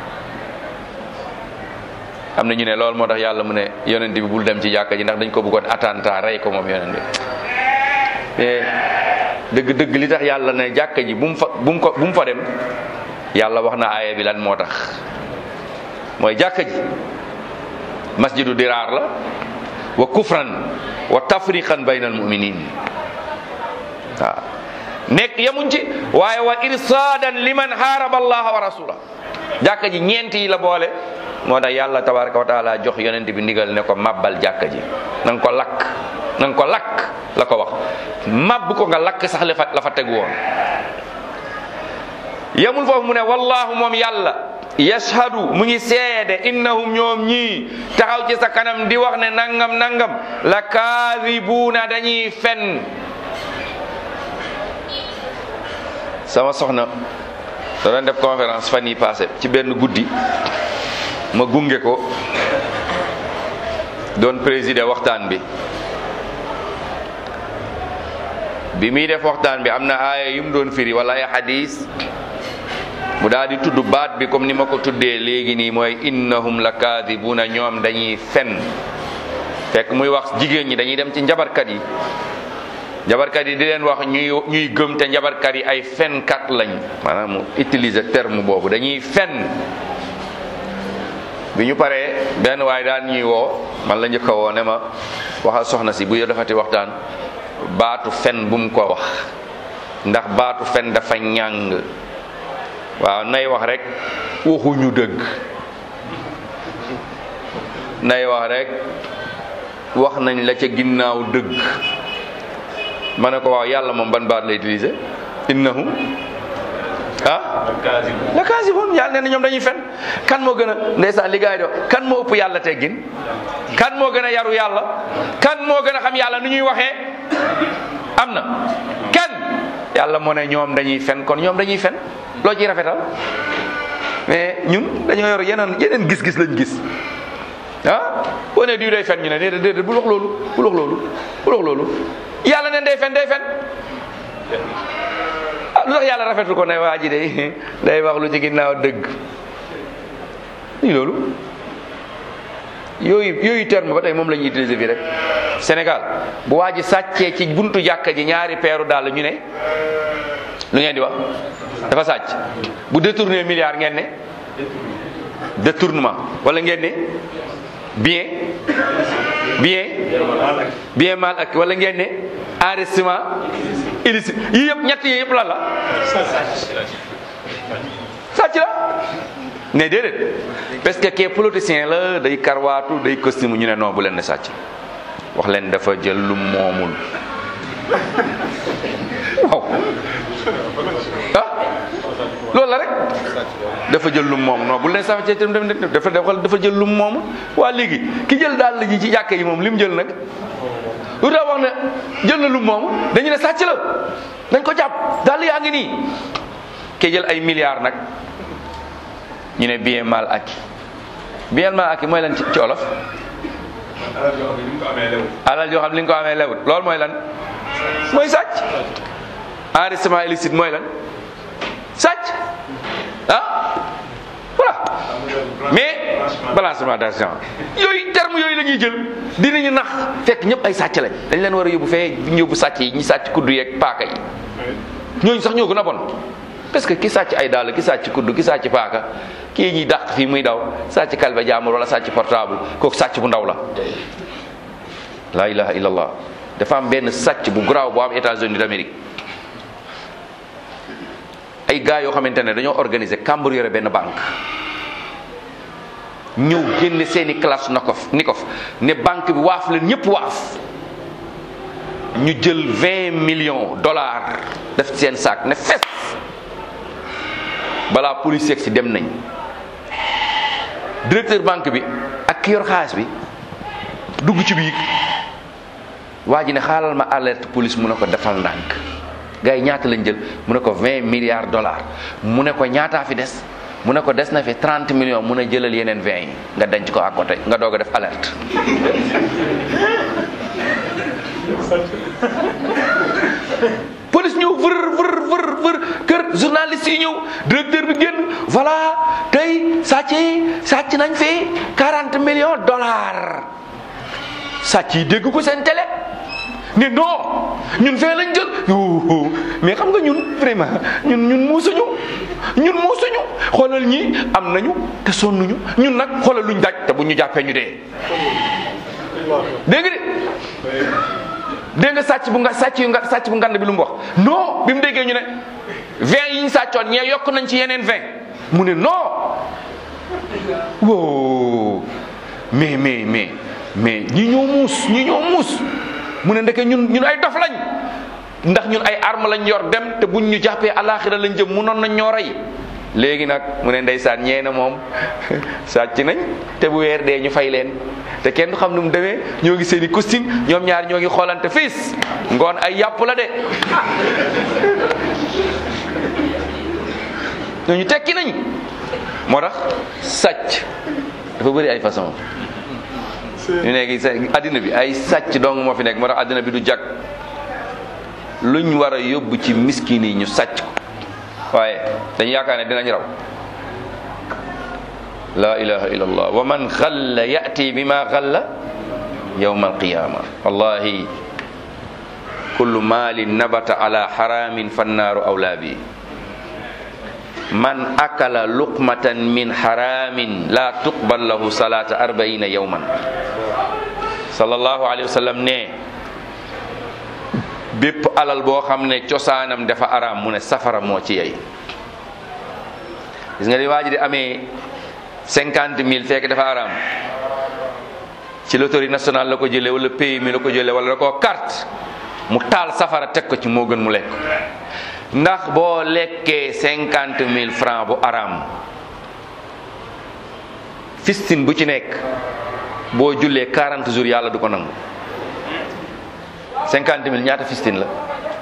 am na ñu ne loolu moo tax yàlla mu ne yonent bi bul dem ci jàkka ji ndax dañ ko bëggoon attentat rey ko moom yonent bi mais dëgg dëgg li tax yàlla ne jàkka ji bu mu fa bu mu ko bu mu fa dem yàlla wax na aaya bi lan moo tax mooy jàkka ji masjidu diraar la wa kufran wa tafriqan bayna al muminin waaw nekk yamuñ ci waaye wa irsaadan liman haaraba allaha wa rasula jàkka ji ñeent yi la boole moo tax yàlla tabaraka wa taala jox yonent bi ndigal ne ko mabbal jàkka ji na nga ko lakk na nga ko lakk la ko wax mabb ko nga lakk sax la fa la fa tegu woon yamul foofu mu ne wallahu moom yàlla yashhadu mu ngi seede innahum ñoom ñii taxaw ci sa kanam di wax ne nangam nangam la kaadibuuna dañuy fen sama soxna da doon def conférence fan yi passé ci benn guddi ma gunge ko doon présider waxtaan bi bi muy def waxtaan bi am na aaya yu mu doon firi wala ay hadis mu daal di tudd baat bi comme ni ma ko tuddee léegi nii mooy innahum la kaadibuna ñoom dañuy fen fekk muy wax jigéen ñi dañuy dem ci njabarkat yi njabarkat yi di leen wax ñuy ñuy gëm te njabarkat yi ay fenkat lañ maanaam mu utiliser terme boobu dañuy fen bi ñu paree benn waaye daan ñuy woo man la njëkk a woo ne ma waxal soxna si bu yo defati waxtaan baatu fen bu mu ko wax ndax baatu fen dafa ñàng waaw nay wax rek waxuñu dëgg nay wax rek wax nañ la ca ginnaaw dëgg ma ne ko waaw yàlla moom ban baat la utiliser innahu ah la kaasibun yàlla nee na ñoom dañuy fen kan moo gën a ndeysaan li gaay do kan moo ëpp yàlla teggin kan moo gën a yaru yàlla kan moo gën a xam yàlla nu ñuy waxee am na kan yàlla moo ne ñoom dañuy fen kon ñoom dañuy fen loo ciy rafetal mais ñun dañoo yor yeneen yeneen gis-gis lañ gis ah boo nee diw day fen ñu ne déedéet déedéet bul wax loolu bul wax loolu bul wax loolu yàlla ne day fen day fen ah lu tax yàlla rafetul ko ne waa ji day day wax lu ci ginnaaw dëgg nii loolu yooyu yooyu terme ba tey moom la ñuy utiliser fii rek Sénégal bu waa ji sàccee ci buntu jàkka ji ñaari peeru dàll ñu ne lu ngeen di wax dafa sàcc bu détourné milliard ngeen ne détournement wala ngeen ne bien bien bien mal ak wala ngeen ne enrichissement illicite yii yëpp ñett yi yëpp lan la sàcc la ne déedéet parce que kee politicien la day karwaatu day costume ñu ne non bu leen ne sàcc wax leen dafa jël lu moomul waaw ah loolu la rek dafa jël lum moom non bu leen sax ci dafa dafa jël lum moom waa léegi ki jël daal la ji ci jàkka yi moom li mu jël nag lu tax wax ne jël na lum moom dañu ne sàcc la dañ ko jàpp daal yaa ngi nii ki jël ay milliards nag ñu ne bien mal acquis bien mal acquis mooy lan ci olof alal joo xam li nga ko amee lewut loolu mooy lan mooy sàcc enrichissement illicite mooy lan sàcc ah voilà mais balancement d'argent yooyu terme yooyu la ñuy jël dinañu nax fekk ñëpp ay sàcc lañ dañ leen war a yóbbu fee yóbbu sàcc yi ñi sàcc kuddu yeeg paaka yi ñooñu sax ñoo gën a bon parce que ki sàcc ay dàll ki sàcc kuddu ki sàcc paaka kii ñuy dàq fii muy daw sàcc kalbe jaamur wala sàcc portable kooku sàcc bu ndaw la la ilaha illallah dafa am benn sàcc bu garaaw bu am États-Unis d'Amérique ay gars yoo xamante ne dañoo organiser kàmbur yore benn banque ñëw génne seeni classe nakof nikof ne banque bi waaf leen ñëpp waaf ñu jël vingt millions dollars def seen sac ne fes balaa police yegg si dem nañ directeur banque bi ak ki yor xaalis bi dugg ci biir waa ji ne xaalal ma alerte police mu ne ko defal ndànk gars yi ñaata lañ jël mu ne ko 20 milliards dollars mu ne ko ñaataa fi des mu ne ko des na fi 30 millions mu ne jëlal yeneen 20 yi nga denc ko à côté nga doog a def alerte. police ñëw vër vër vër vër kër journaliste yi ñëw directeur bi génn voilà tey sàcc yi sàcc nañ fi 40 millions dollars sàcc yi dégg ko seen télé. ne non ñun fee lañ jël mais xam nga ñun vraiment ñun ñun muusuñu ñun muusuñu xoolal ñi am nañu te sonnuñu ñun nag xoolal luñ daj te bu ñu jàppee ñu dee. dégg nga de dégg nga sàcc bu nga sàcc yu nga sàcc bu ngand bi lu mu wax non bi mu déggee ñu ne vingt yi ñu sàccoon ñee yokk nañ ci yeneen vingt mu ne non wow mais mais mais mais ñi ñoo muus ñi ñoo muus. mu ne ndeke ñun ñun ay dof lañ ndax ñun ay arme lañ yor dem te buñ ñu jàppee alaxira lañ jëm munoon nañ ñoo rey léegi nag mu ne ndeysaan ñee na moom sàcc nañ te bu weer dee ñu fay leen te kenn du xam nu mu demee ñoo ngi seen i costume ñoom ñaar ñoo ngi xoolante fiis ngoon ay yàpp la de ñooñu tekki nañ moo tax sàcc dafa bëri ay façon ñu nekk sa addina bi ay sàcc dong moo fi nekk moo tax addina bi du jag luñ war a yóbbu ci miskin yi ñu sàcc ko waaye dañu yaakaar ne dinañ raw la ilaha illa allah wa man xalla yati bi ma xalla yawma alqiyama wallahi kullu maalin nabata ala haramin fannaaru awlaa bi man akala luqmatan min haramin la tuqbal lahu salata arbaina yawman sallallahu alayhi wa sallam ne bépp alal boo xam ne cosaanam dafa araam mu ne safara moo ci yey gis nga di waa ji di amee cinquante mille fekk dafa araam ci loterie nationale la ko jëlee wala pays mi la ko jëlee wala da koo carte mu taal safara teg ko ci moo gën mu lekk ndax boo lekkee cinquante mille francs bu araam fistine bu ci nekk boo jullee quarante jours yàlla du ko nangu cinquante mille ñaata fistine la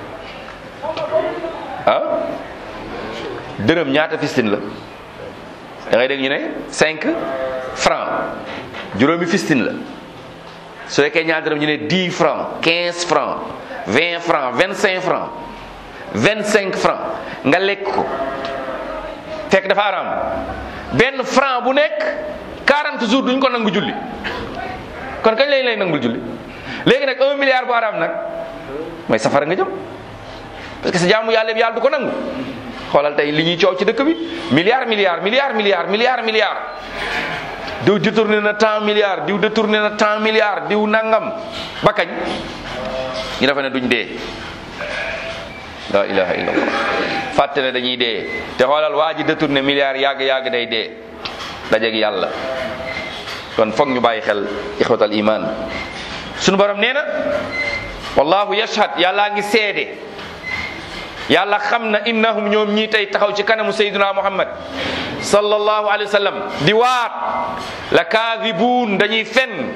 ah dërëm ñaata fistine la da ngay dégg ñu ne cinq francs juróomi fistine la su fekkee ñaata dërëm ñu ne dix francs quinze francs vingt francs vingt cinq francs vingt cinq francs nga lekk ko fekk dafa araam benn franc bu nekk quarante jours duñ ko nangu julli kon kañ lañ lay nangul julli léegi nag un milliard bu araam nag mooy safara nga jëm parce que sa jaamu yàlla yàlla du ko nangu xoolal tey li ñuy coow ci dëkk bi milliard milliard milliard milliard milliard milliard diw détourné na tant milliard diw détourné na tant milliard diw nangam ba kañ ñu dafa ne duñ dee la ilaha illallah fàtte ne dañuy dee te xoolal waa ji détourné milliard yàgg yàgg day dee dajeeg yàlla kon foog ñu bàyyi xel ixwatal iman sunu borom nee na wallahu yashhad yàllaa ngi seede yàlla xam na innahum ñoom ñii tey taxaw ci kanamu sayyidina muhammad sallallahu alayhi wa sallam di waat la kaadibuun dañuy fen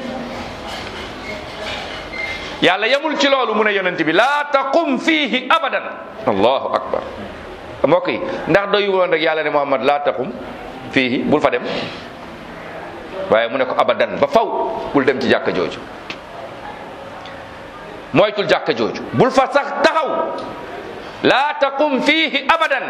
yàlla yamul ci loolu mu ne yonent bi laa taqum fiihi abadan allahu akbar mbokk yi ndax doyu woon rek yàlla ne muhammad laa taqum fiihi bul fa dem waaye mu ne ko abadan ba faw bul dem ci jàkka jooju moytul jàkka jooju bul fa sax taxaw laa taqum fiihi abadan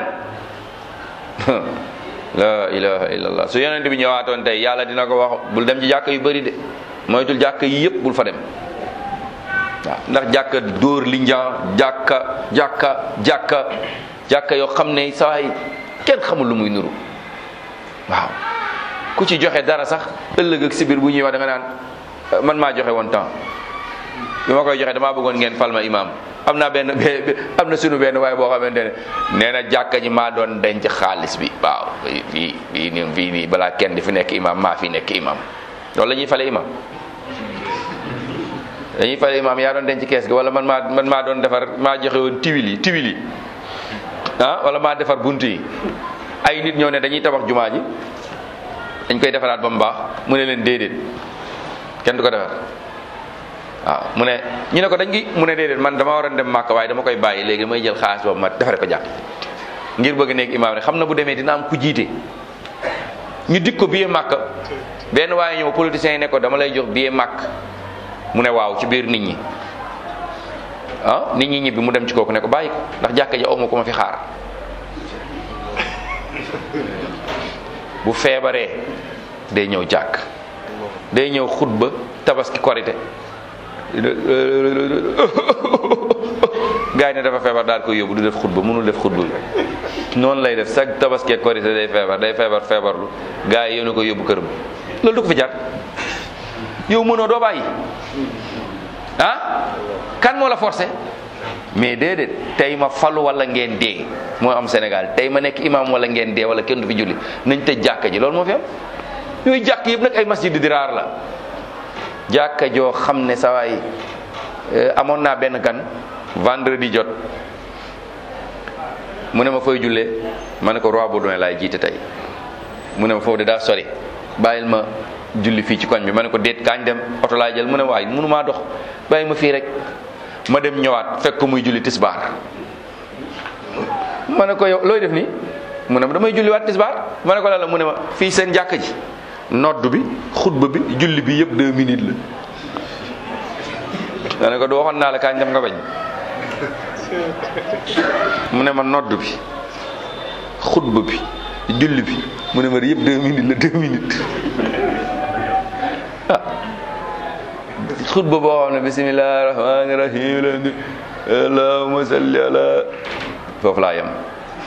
la ilaha illallah su yonent bi ñëwaatoon tey yàlla dina ko wax bul dem ci jàkka yu bëri de moytul jàkka yi yëpp bul fa dem waaw ndax jàkka dóor li njaa jàkka jàkka jàkka jàkka yoo xam ne sawaay kenn xamul lu muy nuru waaw ku ci joxe dara sax ëllëg ak si biir bu ñuy wax da nga naan man maa joxe woon temps bi ma koy joxe damaa bëggoon ngeen fal ma imam am naa benn am na sunu benn waaye boo xamante ne nee na jàkka ji maa doon denc xaalis bi waaw fii fii nii fii nii balaa kenn di fi nekk imam maa fi nekk imam loolu la ñuy fale imam dañuy fale imam yaa doon denc kees gi wala man maa man maa doon defar maa joxe woon tiwil yi tiwil yi ah wala maa defar bunt yi ay nit ñëw ne dañuy tabax jumaa ji dañ koy defaraat ba mu baax mu ne leen déedéet kenn du ko defar waaw mu ne ñu ne ko dañ gi mu ne déedéet man dama war a dem màkk waaye dama koy bàyyi léegi damay jël xaalis boobu ma defare ko jàkk ngir bëgg nekk imaam rek xam na bu demee dina am ku jiite ñu dik ko billet màkk benn waaye ñëw politicien yi ne ko dama lay jox billet màkk mu ne waaw ci biir nit ñi ah nit ñi ñibbi mu dem ci kooku ne ko bàyyi ko ndax jàkka ji awma ko ma fi xaar bu feebaree day ñëw jàkk day ñëw xutba tabaski korite gaa yi ne dafa feebar daal koy yóbbu du def xutba mënul def xutba bi noonu lay def chaque tabaski korite day feebar day feebar feebarlu gaa yi yéen ko yóbbu këram loolu du ko fi jar yow mënoo doo bàyyi ah kan moo la forcé mais déedéet tey ma falu wala ngeen dee moo am Sénégal tey ma nekk imam wala ngeen dee wala kenn du fi julli nañ tëj jàkka ji loolu moo fi am yooyu jàkk yëpp nag ay masjid di diraar la jàkka joo xam ne sawaay amoon naa benn gan vendredi jot mu ne ma fooy jullee ma ne ko roi Baudouin laay jiite tey mu ne ma foofu de daa sori bàyyil ma julli fii ci koñ bi ma ne ko déet kaañ dem oto laay jël mu ne waay mënu maa dox bàyyi ma fii rek ma dem ñëwaat fekk ko muy julli tisbaar ma ne ko yow looy def nii mu ne ma damay julli waat tisbaar ma ne ko la la mu ne ma fii seen jàkka ji nodd bi xutba bi julli bi yëpp deux minutes la ma ne ko du waxoon naa la kaañ dem nga bañ mu ne ma nodd bi xutba bi julli bi mu ne ma yëpp deux minutes la deux minutes ah xutba boo xam ne bisimilah rahmaani rahim la allahumma salli ala foofu laa yem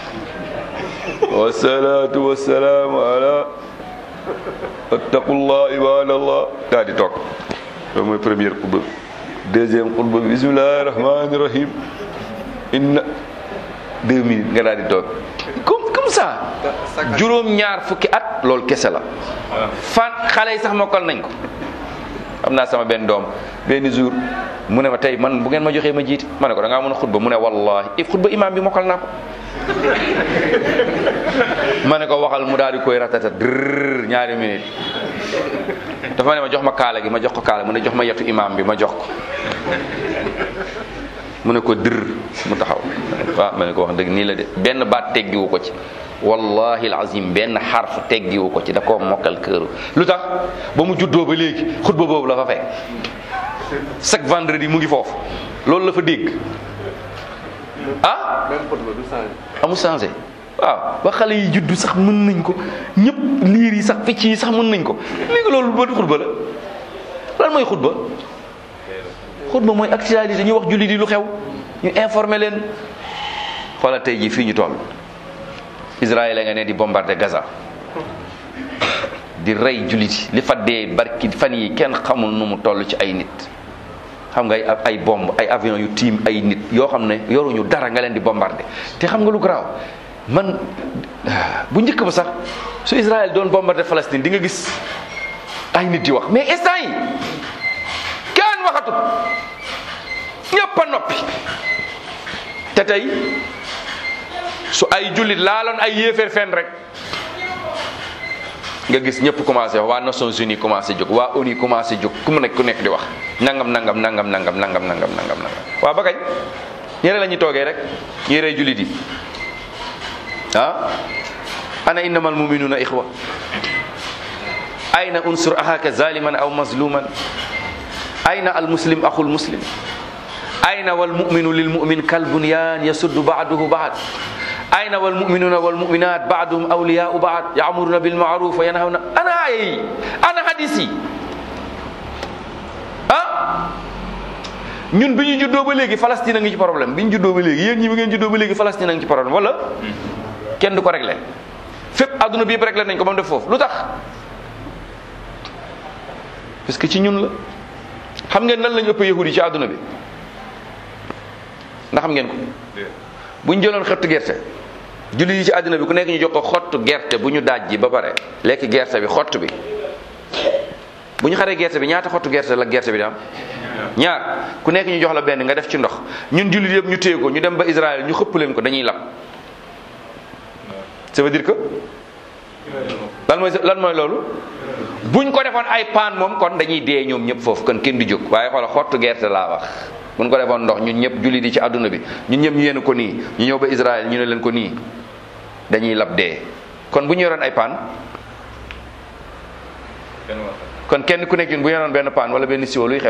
wasalaatu wasalaamu ala attaqullah ibadallah daa di toog loolu mooy première xutba deuxième xutba bi bismillahi rahmani rahim inna deux minutes nga daal di toog comme comme ça juróom ñaar fukki at loolu kese la fan xale yi sax mokkal nañ ko am naa sama benn doom benn jour mu ne ma tey man bu ngeen ma joxee ma jiite ma ne ko da ngaa mën a xutba mu ne wallahi i xutba imam bi mokkal naa ko ma ne ko waxal mu daal di koy ratata drr ñaari minute dafa ne ma jox ma kaala gi ma jox ko kaala mu ne jox ma yetu imam bi ma jox ko mu ne ko dër mu taxaw waaw ma ne ko wax dëgg nii la de benn baat teggiwu ko ci wallahi alazim benn xarf teggiwu ko ci da koo mokkal këru lu tax ba mu juddoo ba léegi xutba boobu la fa fekk chaque vendredi mu ngi foofu loolu la fa dégg ah même xutba du changé. amul changé waaw ba xale yi juddu sax mën nañ ko ñëpp liir yi sax picc yi sax mën nañ ko léegi loolu ban xutba la lan mooy xutba xutba mooy actualité ñu wax julli di lu xew ñu informer leen xoolal tey jii fii ñu toll Israël nga ne di bombarder Gaza di rey jullit yi li fa dee barki fan yi kenn xamul nu mu toll ci ay nit xam nga ay ay bomb ay avion yu tiim ay nit yoo xam ne yoruñu dara nga leen di bombarder te xam nga lu garaaw man bu njëkk ba sax su Israël doon bombarder Palestine di nga gis ay nit di wax mais instant yi kenn waxatut ñëpp a noppi te tey su ay jullit laaloon ay yéeféer fenn rek nga gis ñëpp commencé wax waa Nations Unies commencé jóg waa ONU commencé jóg ku mu nekk ku nekk di wax nangam nangam nangam nangam nangam nangam nangam nangam waa ba kañ ñere la ñuy toogee rek ñuy rey jullit yi ah ana innamal muminuna ixwa ayna unsur ahaka zaliman aw mazluman ayna al muslim axul muslim ayna wal muminu lil mumin kal bunyan yasuddu baaduhu baad ayna wal muminuna wal muminat baaduhum awliyau baad yaamuruna bil maaruf wa yanhawna ana aaya yi ana hadis yi ah ñun bi ñu juddoo ba léegi Palestine a ngi ci problème bi ñu juddoo ba léegi yéen ñi bi ngeen juddoo ba léegi Palestine a ngi ci problème wala kenn du ko réglé fépp adduna bi yëpp réglé nañ ko ba mu def foofu lu tax parce que ci ñun la xam ngeen nan lañu ëpp yahudi ci adduna bi ndax xam ngeen ko bu ñu jëloon xottu gerte julli yi ci àddina bi ku nekk ñu jox ko xottu gerte bu ñu daaj ji ba pare lekk gerte bi xott bi bu ñu xaree gerte bi ñaata xottu gerte la gerte bi di am ñaar ku nekk ñu jox la benn nga def ci ndox ñun jullit yëpp ñu téye ko ñu dem ba Israël ñu xëpp leen ko dañuy lab ça veut dire que lan mooy lan mooy loolu buñ ko defoon ay paan moom kon dañuy dee ñoom ñëpp foofu kon kenn du jóg waaye xoola xottu gerte laa wax buñ ko defoon ndox ñun ñëpp julli di ci àdduna bi ñun ñëpp ñu yéen ko nii ñu ñëw ba Israël ñu ne leen ko nii dañuy lab dee kon bu ñu yoroon ay paan kon kenn ku nekk ñun bu ñu yoroon benn paan wala benn siwo luy xew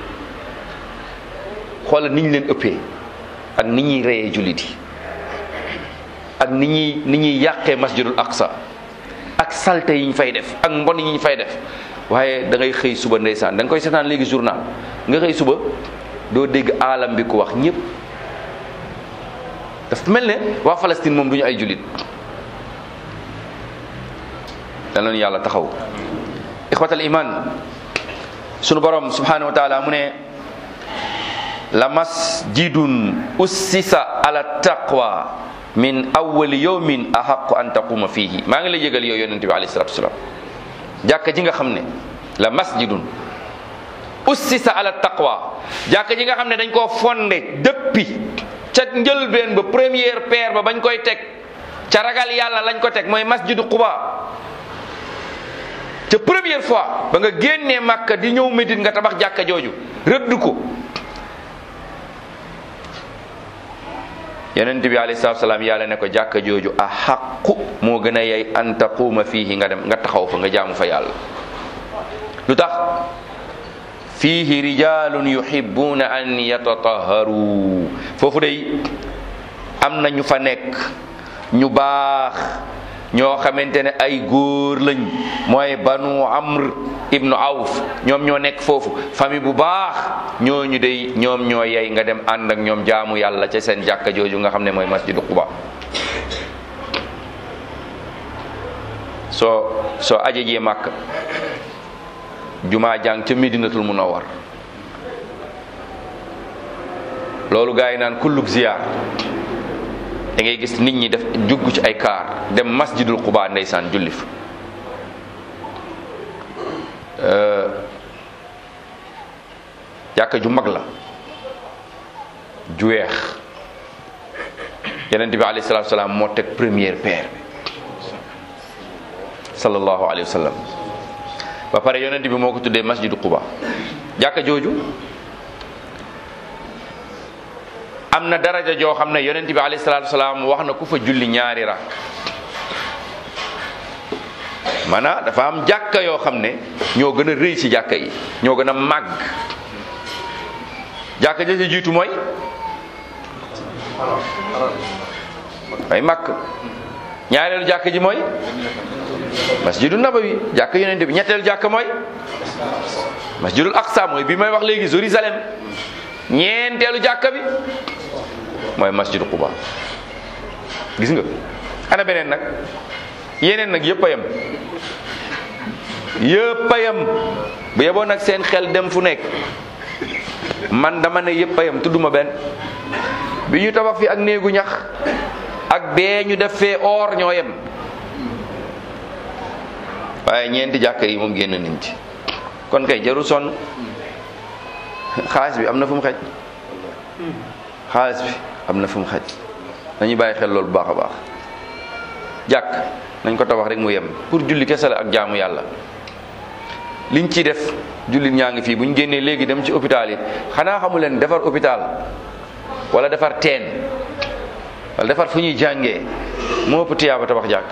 xoola ni ñu leen ëppee ak ni ñuy reyee jullit yi ak ni ñuy ni ñuy yàqee masjidul aqsa ak salte yi ñu fay def ak mbon yi ñu fay def waaye da ngay xëy suba ndeysaan da nga koy seetaan léegi journal nga xëy suba doo dégg aalam bi ku wax ñëpp dafa mel ne waa Palestine moom du ñu ay jullit dal nañu yàlla taxaw ixwatal iman sunu borom subhanahu wa taala mu ne la masjidun ussisa ala taqwa min awwali yawmin ahaqu an taquma fihi maa ngi lay yëgal yow yonente bi alayhi salatu wasalaam jàkka ji nga xam ne la masjidun ussisa ala taqwa jàkka ji nga xam ne dañ koo fondé depuis ca njëlbeen ba première pierre ba bañ koy teg ca ragal yàlla lañ ko teg mooy masjidu quba ca première fois ba nga génnee màkka di ñëw Médine nga tabax jàkka jooju rëdd ko yonent bi alayhi salaatu salaam yàlla ne ko jàkka jooju a xaqu moo gën a yey an taquuma fiihi nga dem nga taxaw fa nga jaamu fa yàlla lu tax fiihi rijalun yuhibbuna an yatataharu foofu day am na ñu fa nekk ñu baax ñoo xamante ne ay góor lañ mooy banu amr ibnu awf ñoom ñoo nekk foofu famille bu baax ñooñu day ñoom ñoo yey nga dem ànd ak ñoom jaamu yàlla ca seen jàkka jooju nga xam ne mooy masjidu quba soo soo aje jee màkk jumaa jàng ca medinatul munawwar loolu gaa yi naan kulluk ziyaar da ngay gis nit ñi def jugg ci ay kaar dem masjidul quba ndeysaan julli fa jàkka ju mag la ju weex yonent bi alayhi salaatu salaam moo teg première pierre bi sallallahu alayhi wa sallam ba pare yonent bi moo ko tuddee masjidu quba jàkka jooju am na daraja joo xam ne yonent bi alayhi salaatu salaam wax na ku fa julli ñaari rak maanaam dafa am jàkka yoo xam ne ñoo gën a rëy ci jàkka yi ñoo gën a màgg jàkka ja ci jiitu mooy mooy màkk ñaareelu jàkka ji mooy masjidu nabawi jàkka yonent bi ñetteelu jàkka mooy masjidul aqsa mooy bi may wax léegi Jérusalem ñeenteelu jàkka bi mooy masjidu quba gis nga ana beneen nag yeneen nag yëpp a yem yëpp a yem bu yeboon nag seen xel dem fu nekk man dama ne yëpp a yem tudduma benn bi ñu tabax fi ak néegu ñax ak bee ñu def fee or ñoo yem waaye ñeenti jàkka yi moom génn nañ ci kon kay jarul sonn xaalis bi am na fu mu xej xaalis bi am na fu mu xej nañu bàyyi xel loolu bu baax a baax jàkk nañ ko tabax rek mu yem pour julli kese la ak jaamu yàlla liñ ciy def jullit ñaa ngi fii bu ñu génnee léegi dem ci hôpital yi xanaa xamu leen defar hôpital wala defar teen wala defar fu ñuy jàngee moo ëpp tiyaaba tabax jàkk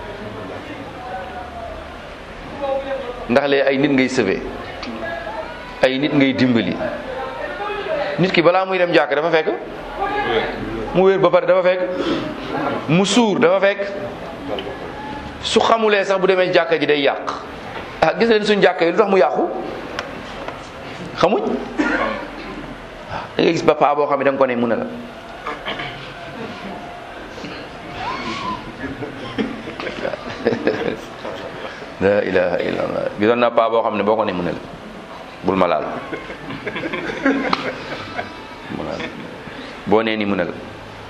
ndax lee ay nit ngay sauver ay nit ngay dimbali nit ki balaa muy dem jàkk dafa fekk mu wér ba pare dafa fekk mu suur dafa fekk su xamulee sax bu demee jàkka ji day yàq ah gis leen suñ jàkka yi lu tax mu yàqu xamuñ da ngay gis ba paa boo xam ne da nga ko ne mun a la la ilaha illallah gisoon naa paa boo xam ne boo ko ne mun a la bul ma laal mu laal boo nee ni mun a la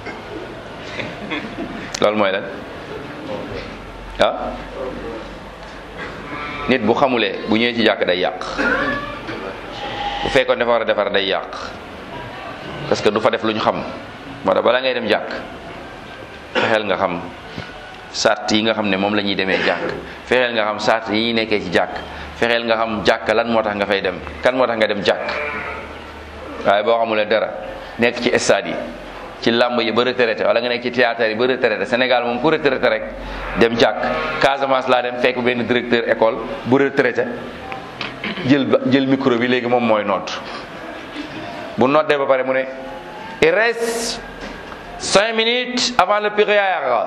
loolu mooy lan ah nit bu xamulee bu ñëwee ci jàkk day yàq bu fekkoon dafa war a defar day yàq parce que du fa def lu ñu xam moo tax bala ngay dem jàkk fexeel nga xam sart yi nga xam ne moom la ñuy demee jàkk fexeel nga xam sart yi ñuy nekkee ci jàkk fexeel nga xam jàkk lan moo tax nga fay dem kan moo tax nga dem jàkk waaye boo xamulee dara nekk ci stade yi ci làmb yi ba retraité wala nga nekk ci théâtre yi ba retraité Sénégal moom ku retraité rek dem jàkk Casamance laa dem fekk benn directeur école bu retraité jël ba jël micro bi léegi moom mooy noot bu noddee ba pare mu ne il reste cinq minutes avant le prière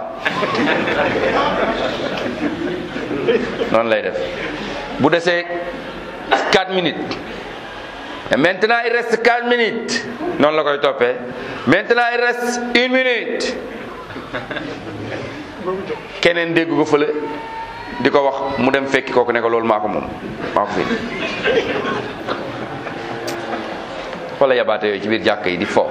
noonu lay def bu desee quatre minutes Et maintenant il reste quatre minutes noonu la koy toppee maintenant il reste une minute keneen dégg ko fële di ko wax mu dem fekki kooku ne ko loolu maa ko moom maa ko fi wala yabaate yooyu ci biir jàkk yi di fo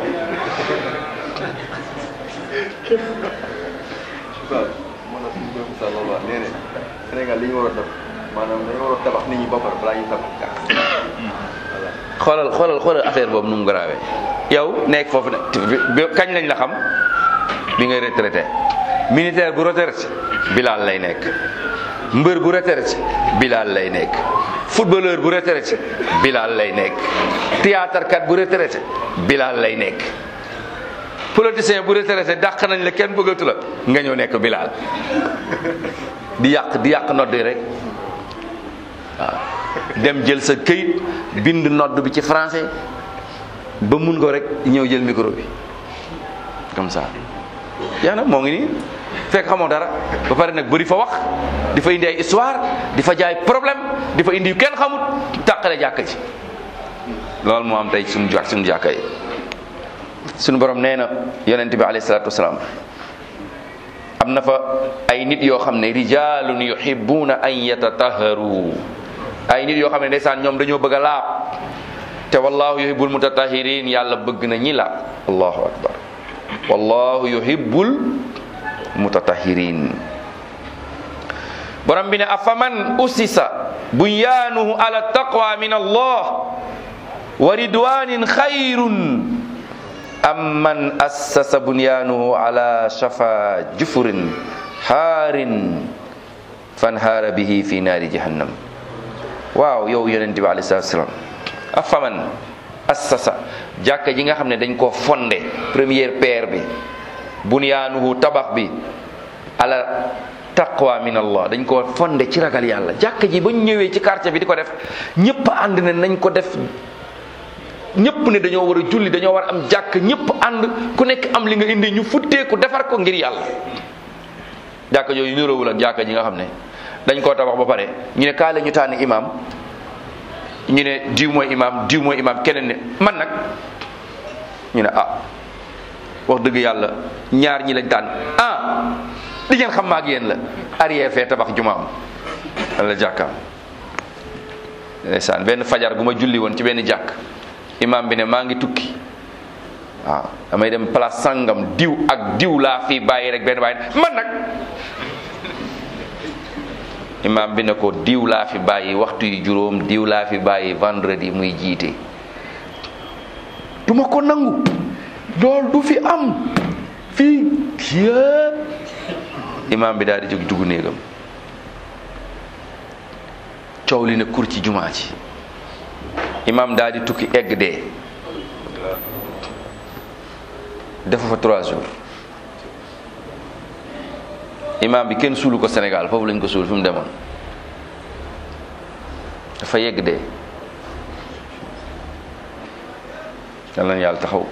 Sénégal li ñu war a def maanaam dañu war a tabax nit ñi ba pare balaa ñuy tabax jàkk. xoolal xoolal xoolal affaire boobu nu mu grave yow nekk foofu ne bi kañ lañ la xam bi ngay retraité militaire bu retraité bilaal lay nekk mbër bu retraité bilaal lay nekk footballeur bu retraité bilaal lay nekk théâtre kat bu retraité bilaal lay nekk politicien bu retraité dàq nañ la kenn bëggatu la nga ñëw nekk bilaal di yàq di yàq nodd yi rek waaw dem jël sa këyit bind nodd bi ci français ba mun ko rek ñëw jël micro bi comme ça yaa na moo ngi nii fekk xamoo dara ba pare nag bëri fa wax di fa indi ay histoire di fa jaay problème di fa indi yu kenn xamut tàqale jàkka ji loolu moo am tey suñu jàkk suñu jàkka yi suñu borom nee na yonent bi alayhi salaatu wasalaam am na fa ay nit yoo xam ne rijalun yuhibbuna an yatataharu ay nit yoo xam ne ndeysaan ñoom dañoo bëgg a laab te wallahu yuhibbul mutatahirin yàlla bëgg na ñi laab allahu akbar wallahu yuhibbul mutatahirin borom bi ne afaman usisa bunyaanuhu ala taqwa min allah wa ridwanin xayrun am man assasa bunyaanuhu ala shafa jufurin haarin fanhaara bihi fi naari jahannam waaw yow yonente bi alayhi salatu wasalam afaman assasa jàkka ji nga xam ne dañ koo fondé première pierre bi bunyaanuhu tabax bi ala taqwa min allah dañ koo fondé ci ragal yàlla jàkka ji ba ñu ñëwee ci quartier bi di ko def ñëpp ànd ne nañ ko def ñëpp ne dañoo war a julli dañoo war a am jàkk ñëpp ànd ku nekk am li nga indi ñu futteeku defar ko ngir yàlla jàkka yooyu niroowul ak jàkka ji nga xam ne dañ koo tabax ba pare ñu ne kaa la ñu tànn imam ñu ne diw mooy imam diw mooy imam keneen ne man nag ñu ne ah wax dëgg yàlla ñaar ñi lañ tànn ah li ngeen xam maag yéen la arrière fee tabax jumaam wala jàkkaam ndeysaan benn fajar gu ma julli woon ci benn jàkk imam bi ne maa ngi tukki waaw damay dem place sangam diw ak diw laa fi bàyyi rek benn bàyyi man nag imam bi ne ko diw laa fi bàyyi waxtu yu juróom diw laa fi bàyyi vendredi muy jiite duma ko nangu lool du fi am fii yëpp imam bi daal di jóg dugg néegam coow li ne kur ci jumaa ci imam daal di tukki egg dee defa fa trois jours imam bi kenn suulu ko Sénégal foofu lañ ko suul fi mu demoon dafa yegg dee yal na yàlla taxaw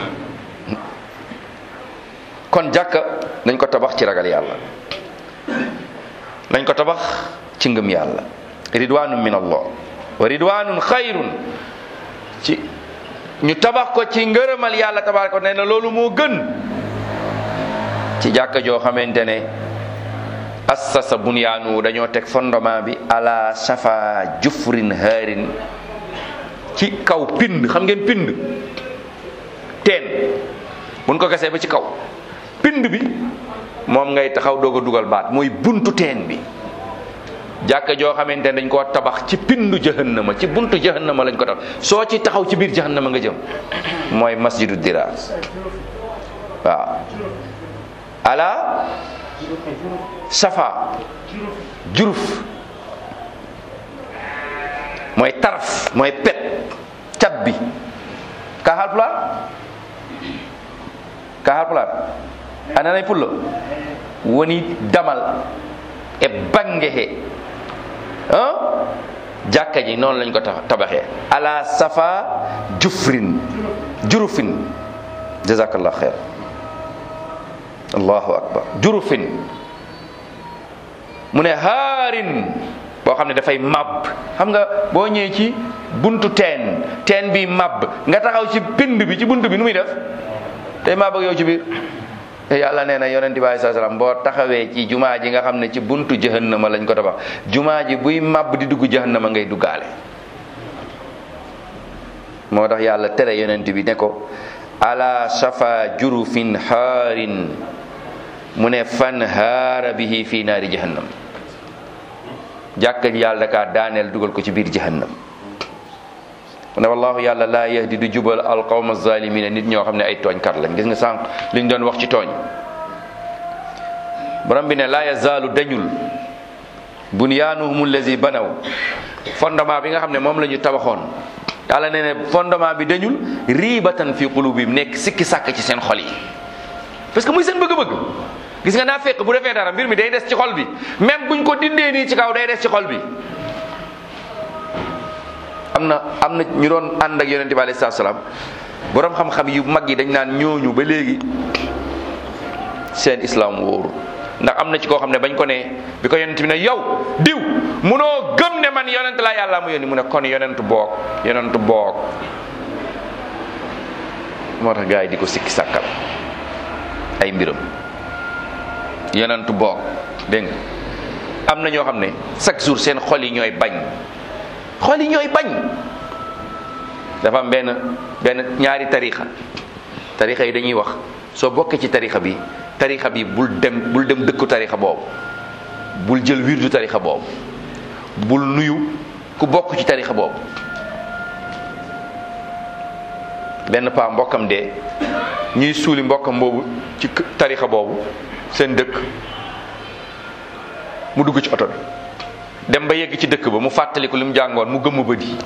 kon jàkka nañ ko tabax ci ragal yàlla nañ ko tabax ci ngëm yàlla ridwanun min allah wa ridwanun xayrun ci ñu tabax ko ci ngërëmal yàlla tabaraka nee na loolu moo gën ci jàkka joo xamante ne assasa bunyaanu dañoo teg fondement bi ala safa jufrin haarin ci kaw pind xam ngeen pind teen buñ ko gasee ba ci kaw pind bi moom ngay taxaw doog a dugal baat mooy buntu teen bi jàkka joo xamante ne dañ koo tabax ci pindu jahannama ci buntu jahannama lañ ko tabax soo ci taxaw ci biir jahannama nga jëm mooy masjidu diraar waaw ala safa juruf mooy taraf mooy pet cat bi ka Haalpulaar ka Haalpulaar ananay pullo woni damal e bangehe ah jàkka ji noonu lañ ko tabaxee ala safa jufrin jurufin jazakallah xeer allahu akbar jurufin mu ne haarin boo xam ne dafay màbb xam nga boo ñëwee ci buntu teen teen bi màbb nga taxaw ci pind bi ci buntu bi nu muy def tey màbb ak yow ci biir te yàlla nee na yonent bi alayhi salaam boo taxawee ci jumaa ji nga xam ne ci buntu jahannama lañ ko tabax jumaa ji buy màbb di dugg jahannama ngay duggaale moo tax yàlla tere yonent bi ne ko ala shafa jurufin haarin mu ne fan haara bihi fi naari jahannam jàkka ji yàlla dakaa daaneel dugal ko ci biir jahannam mu ne wallahu yàlla laa yahdi du jubal alqawma zalimina nit ñoo xam ne ay tooñkat lañ gis nga sànq liñ doon wax ci tooñ borom bi ne laa yazaalu dañul bunyaanuhum allazi banaw fondement bi nga xam ne moom la ñu tabaxoon yàlla nee ne fondement bi dañul riibatan fi qulubihim nekk sikki sàkk ci seen xol yi parce que muy seen bëgg-bëgg gis nga naa fekk bu defee dara mbir mi day des ci xol bi même buñ ko dindee nii ci kaw day des ci xol bi am na am na ñu doon ànd ak yonente bi alayhi salaam borom xam-xam yu mag yi dañ naan ñooñu ba léegi seen islam wóoru ndax am na ci koo xam ne bañ ko ne bi ko yonent bi ne yow diw munoo gëm ne man yonent laa yàlla mu yónni mu ne kon yonent boog yonent boog moo tax gars yi di ko sikki sàkkal ay mbiram yonent boog dégg nga am na ñoo xam ne chaque jour seen xol yi ñooy bañ xol yi ñooy bañ dafa am benn benn ñaari tarixa tarixa yi dañuy wax soo bokkee ci tarixa bi tarixa bi bul dem bul dem dëkku tarixa boobu bul jël wirdu tarixa boobu bul nuyu ku bokk ci tarixa boobu benn paa mbokkam dee ñuy suuli mbokkam boobu ci tarixa boobu seen dëkk mu dugg ci oto bi dem ba yegg ci dëkk ba mu fàttaliku li mu jàngoon mu gëmm bët yi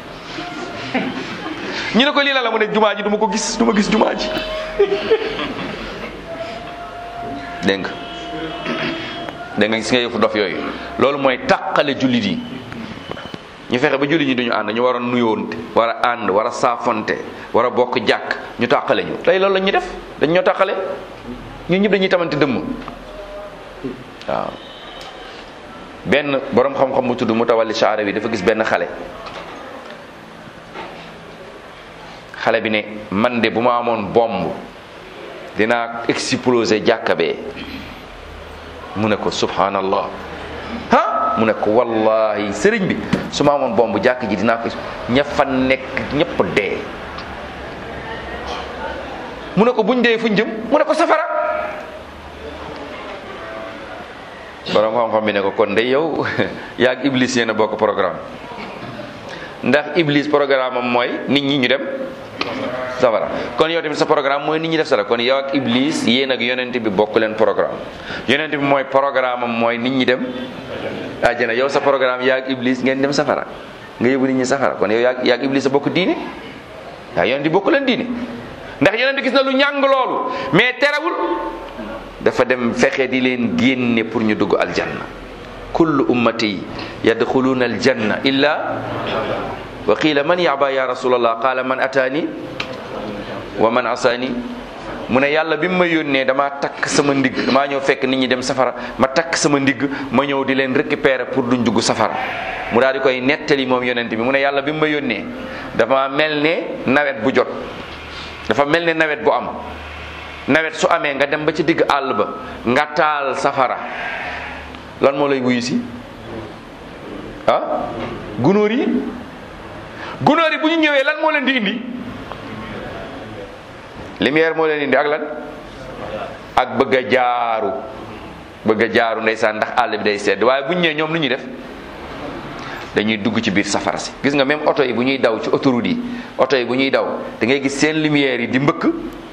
ñu ne ko lii la la mu ne jumaa ji du ma ko gis du ma gis jumaa ji dégg nga dégg nga gis nga yëfu dof yooyu loolu mooy tàqale jullit yi ñu fexe ba jullit ñi duñu ànd ñu war a nuyoonte war a ànd war a saafonte war a bokk jàkk ñu tàqale ñu tey loolu la ñuy def dañ ñoo tàqale ñun ñëpp dañuy tamante dëmm waaw benn borom xam-xam bu tudd Mutawalli Shaarawi dafa gis benn xale xale bi ne man de bu ma amoon bomb dinaa exploser jàkka bee mu ne ko subhanallah ah mu ne ko wallahi sëriñ bi su ma amoon bomb jàkk ji dinaa ko ña fa nekk ñëpp dee mu ne ko buñ dee fuñ jëm mu ne ko safara borom xam-xam bi ne ko kon de yow yaag iblis yéen a bokk programme ndax iblis programme am mooy nit ñi ñu dem safara kon yow tamit sa programme mooy nit ñi def safara kon yow ak iblis yéen ak yonent bi bokk leen programme yonent bi mooy programme am mooy nit ñi dem àjjana yow sa programme yaa ak iblis ngeen dem safara nga yóbbu nit ñi safara kon yow yaa yaa ak iblis sa bokk diine waaw yonent bi bokk leen diine ndax yonent gis na lu ñàng loolu mais terewul dafa dem fexe di leen génne pour ñu dugg aljanna kullu ummati yadxuluuna aljanna illa wa qiila man yaba ya rasulallah qaala man ataani wa man asaani mu ne yàlla bi mu ma yónnee damaa takk sama ndigg damaa ñëw fekk nit ñi dem safara ma takk sama ndigg ma ñëw di leen récupérer pour duñ dugg safara mu daal di koy nettali moom yonent bi mu ne yàlla bi mu ma yónnee dafa mel ne nawet bu jot dafa mel ne nawet bu am nawet su amee nga dem ba ci digg àll ba nga taal safara lan moo lay wuyu si ah gunóor yi gunóor yi bu ñu ñëwee lan moo leen di indi lumière moo leen indi ak lan ak bëgg a jaaru bëgg a jaaru ndeysaan ndax àll bi day sedd waaye bu ñu ñëwee ñoom lu ñuy def dañuy dugg ci biir safara si gis nga même oto yi bu ñuy daw ci autoroute yi oto yi bu ñuy daw da ngay gis seen lumière yi di mbëkk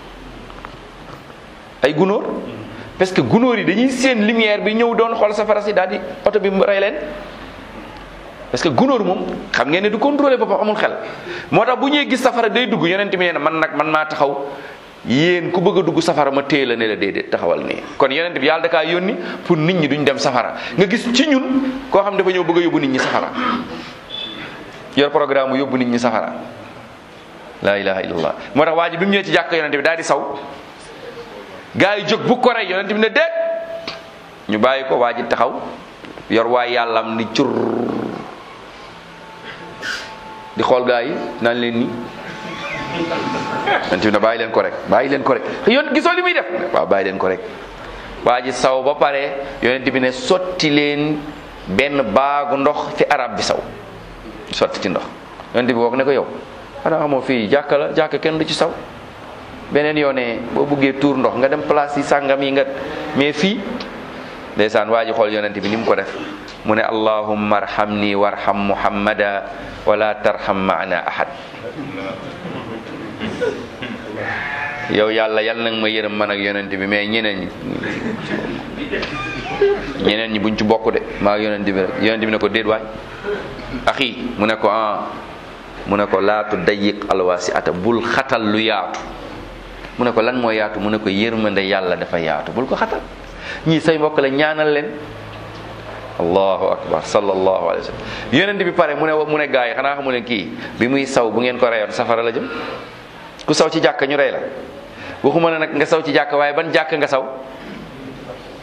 ay gunóor parce que gunóor yi dañuy seen lumière bi ñëw doon xool safara si daal di oto bi rey leen parce que gunóor moom xam ngeen ne du contrôler boppam amul xel moo tax bu ñuy gis safara day dugg yonent bi nee na man nag man maa taxaw yéen ku bëgg a dugg safara ma téye la ne la déedéet taxawal nii kon yonent bi yàlla da kaa yónni pour nit ñi duñ dem safara nga gis ci ñun koo xam dafa ñëw bëgg a yóbbu nit ñi safara yor programme yóbbu nit ñi safara la ilaha illallah moo tax waa ji bi mu ñëwee ci jàkk yonent bi daal di saw gaa yi jóg bu ko rey yonent bi ne déet ñu bàyyi ko waa ji taxaw yor waay yàllam ni cur di xool gaa yi naan leen ni yonent bi ne bàyyi leen ko rek bàyyi leen ko rek yoon gisoo li muy def waaw bàyyi leen ko rek waa ji saw ba pare yonent bi ne sotti leen benn baagu ndox fi arab bi saw sotti ci ndox yonent bi wax ne ko yow xanaa xamoo fii jàkka la jàkka kenn du ci saw beneen yoone boo buggee tuur ndox nga dem place yi sàngam yi nga mais fii ndeysaan waa ji xool yonent bi ni mu ko def mu ne allahumma arhamni warham muhammada wala tarham maana ahad yow yàlla yal nag ma yërëm man ak yonent bi mais ñeneen ñi ñeneen ñi buñ ci bokk de maa ak yonent bi rek yonent bi ne ko déet waay axi mu ne ko ah mu ne ko laatu dayiq alwaasi ata bul xatal lu yaatu mu ne ko lan moo yaatu mu ne ko yërmande yàlla dafa yaatu bul ko xatal ñii say mbokk la ñaanal leen allahu akbar sallallahu alayhi wa sallam yonent bi pare mu ne mu ne gaa yi xanaa xamu leen kii bi muy saw bu ngeen ko reyoon safara la jëm ku saw ci jàkka ñu rey la waxuma ne nag nga saw ci jàkka waaye ban jàkka nga saw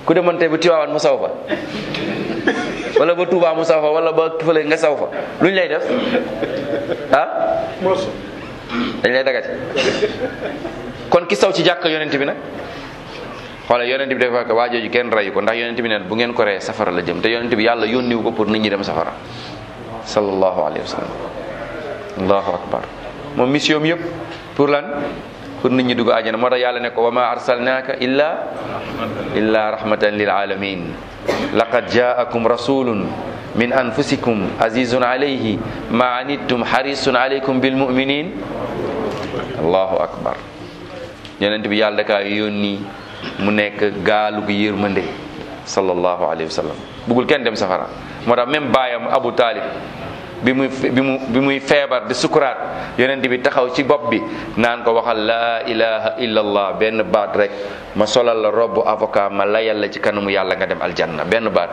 ku demoon tey ba Tiwaawan mu saw fa wala ba Touba mu saw fa wala ba fële nga saw fa lu ñu lay def ah dañ lay dagati kon ki saw ci jàkk yonent bi nag xoolal yonent bi dafa ko waa jooju kenn rayu ko ndax yonent bi neen bu ngeen ko reyee safara la jëm te yonent bi yàlla yónniwu ko pour nit ñi dem safara sallallahu alayhi wa sallam allahu akbar moom mission yëpp pour lan pour nit ñi dugg àjjana moo tax yàlla ne ko wa ma arsalnaaka illa illa rahmatan lil alamin laqad jaakum rasulun min anfusikum azizun alayhi ma anittum harisun alaykum bil muminin allahu akbar yonent bi yàlla dakaa yónni mu nekk gaalu gi yërmande sallallahu alayhi wa sallam bugul kenn dem safara moo tax même baayam Abu Talib bi muy bi mu bi muy feebar di sukuraat yonent bi taxaw ci bopp bi naan ko waxal laa ilaha illallah benn baat rek ma solal la robbu avocat ma layal la ci kanamu yàlla nga dem aljanna benn baat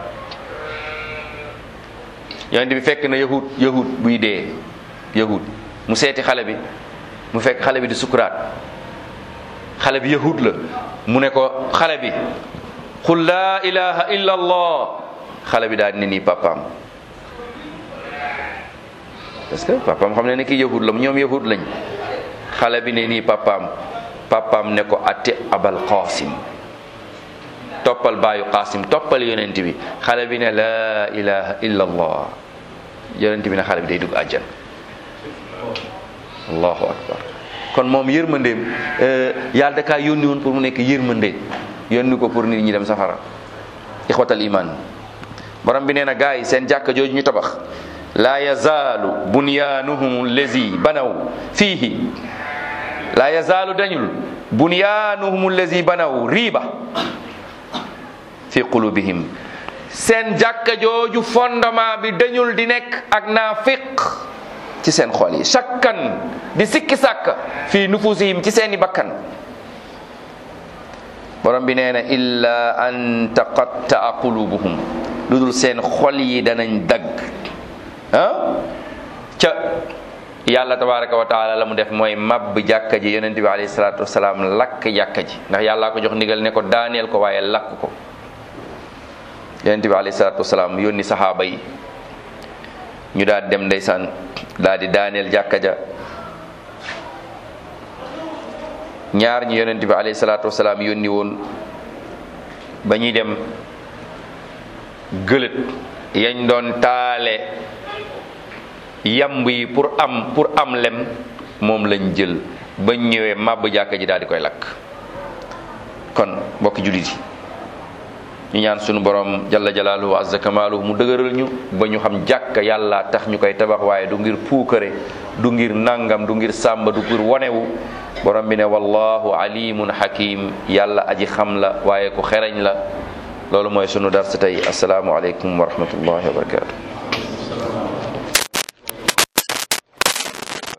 yonent bi fekk na yahud yahud buy dee yahud mu seeti xale bi mu fekk xale bi di sukuraat xale bi yahud la mu ne ko xale bi qul laa ilaha illallah xale bi daal ne nii papaam parce que papaam xam ne ne kii yahud la ñoom yahud lañ xale bi ne nii papaam papaam ne ko ati abal qasim toppal baayu qasim toppal yonent bi xale bi ne laa ilaha illa allah yonent bi ne xale bi day dugg àjjan allahu akbar kon moom yërmandeem yàlla da kaa yónni woon pour mu nekk yërmande yónni ko pour nit ñi dem safara ixwatal iman borom bi nee na gaa yi seen jàkka jooju ñu tabax laa yazaalu bunyaanuhum allazi banaw fiihi laa yazaalu dañul bunyaanuhum allazi banaw riiba fi qulubihim seen jàkka jooju fondement bi dañul di nekk ak naafiq ci seen xol yi shakkan di sikki sàkk fii nufusihim ci seeni bakkan borom bi nee na illa an taqattaa qulubuhum lu dul seen xol yi danañ dagg ah ca yàlla tabaraka wa taala la mu def mooy mabb jàkka ji yonent bi alayhi salaatu wasalaam lakk jàkka ji ndax yàllaa ko jox ndigal ne ko daaneel ko waaye lakk ko yonent bi alayhi salaatu wasalaam yónni saxaaba yi ñu daal dem ndeysaan daal di daaneel jàkka ja ñaar ñi yonent bi alayhi salaatu wasalaam yónni woon ba ñuy dem gëlët yañ doon taale yamb yi pour am pour am lem moom lañ jël bañ ñëwee màbb jàkka ji daal di koy lakk kon mbokki jullit yi ñu ñaan sunu borom jalla jalaaluhu azza kamaaluhu mu dëgëral ñu ba ñu xam jàkka yàlla tax ñu koy tabax waaye du ngir puukare du ngir nangam du ngir sàmba du ngir wonewu borom bi ne wallahu alimun hakim yàlla aji xam la waaye ku xereñ la loolu mooy sunu darsa tey asalaamu aleykum wa rahmatullahi wa barakatuh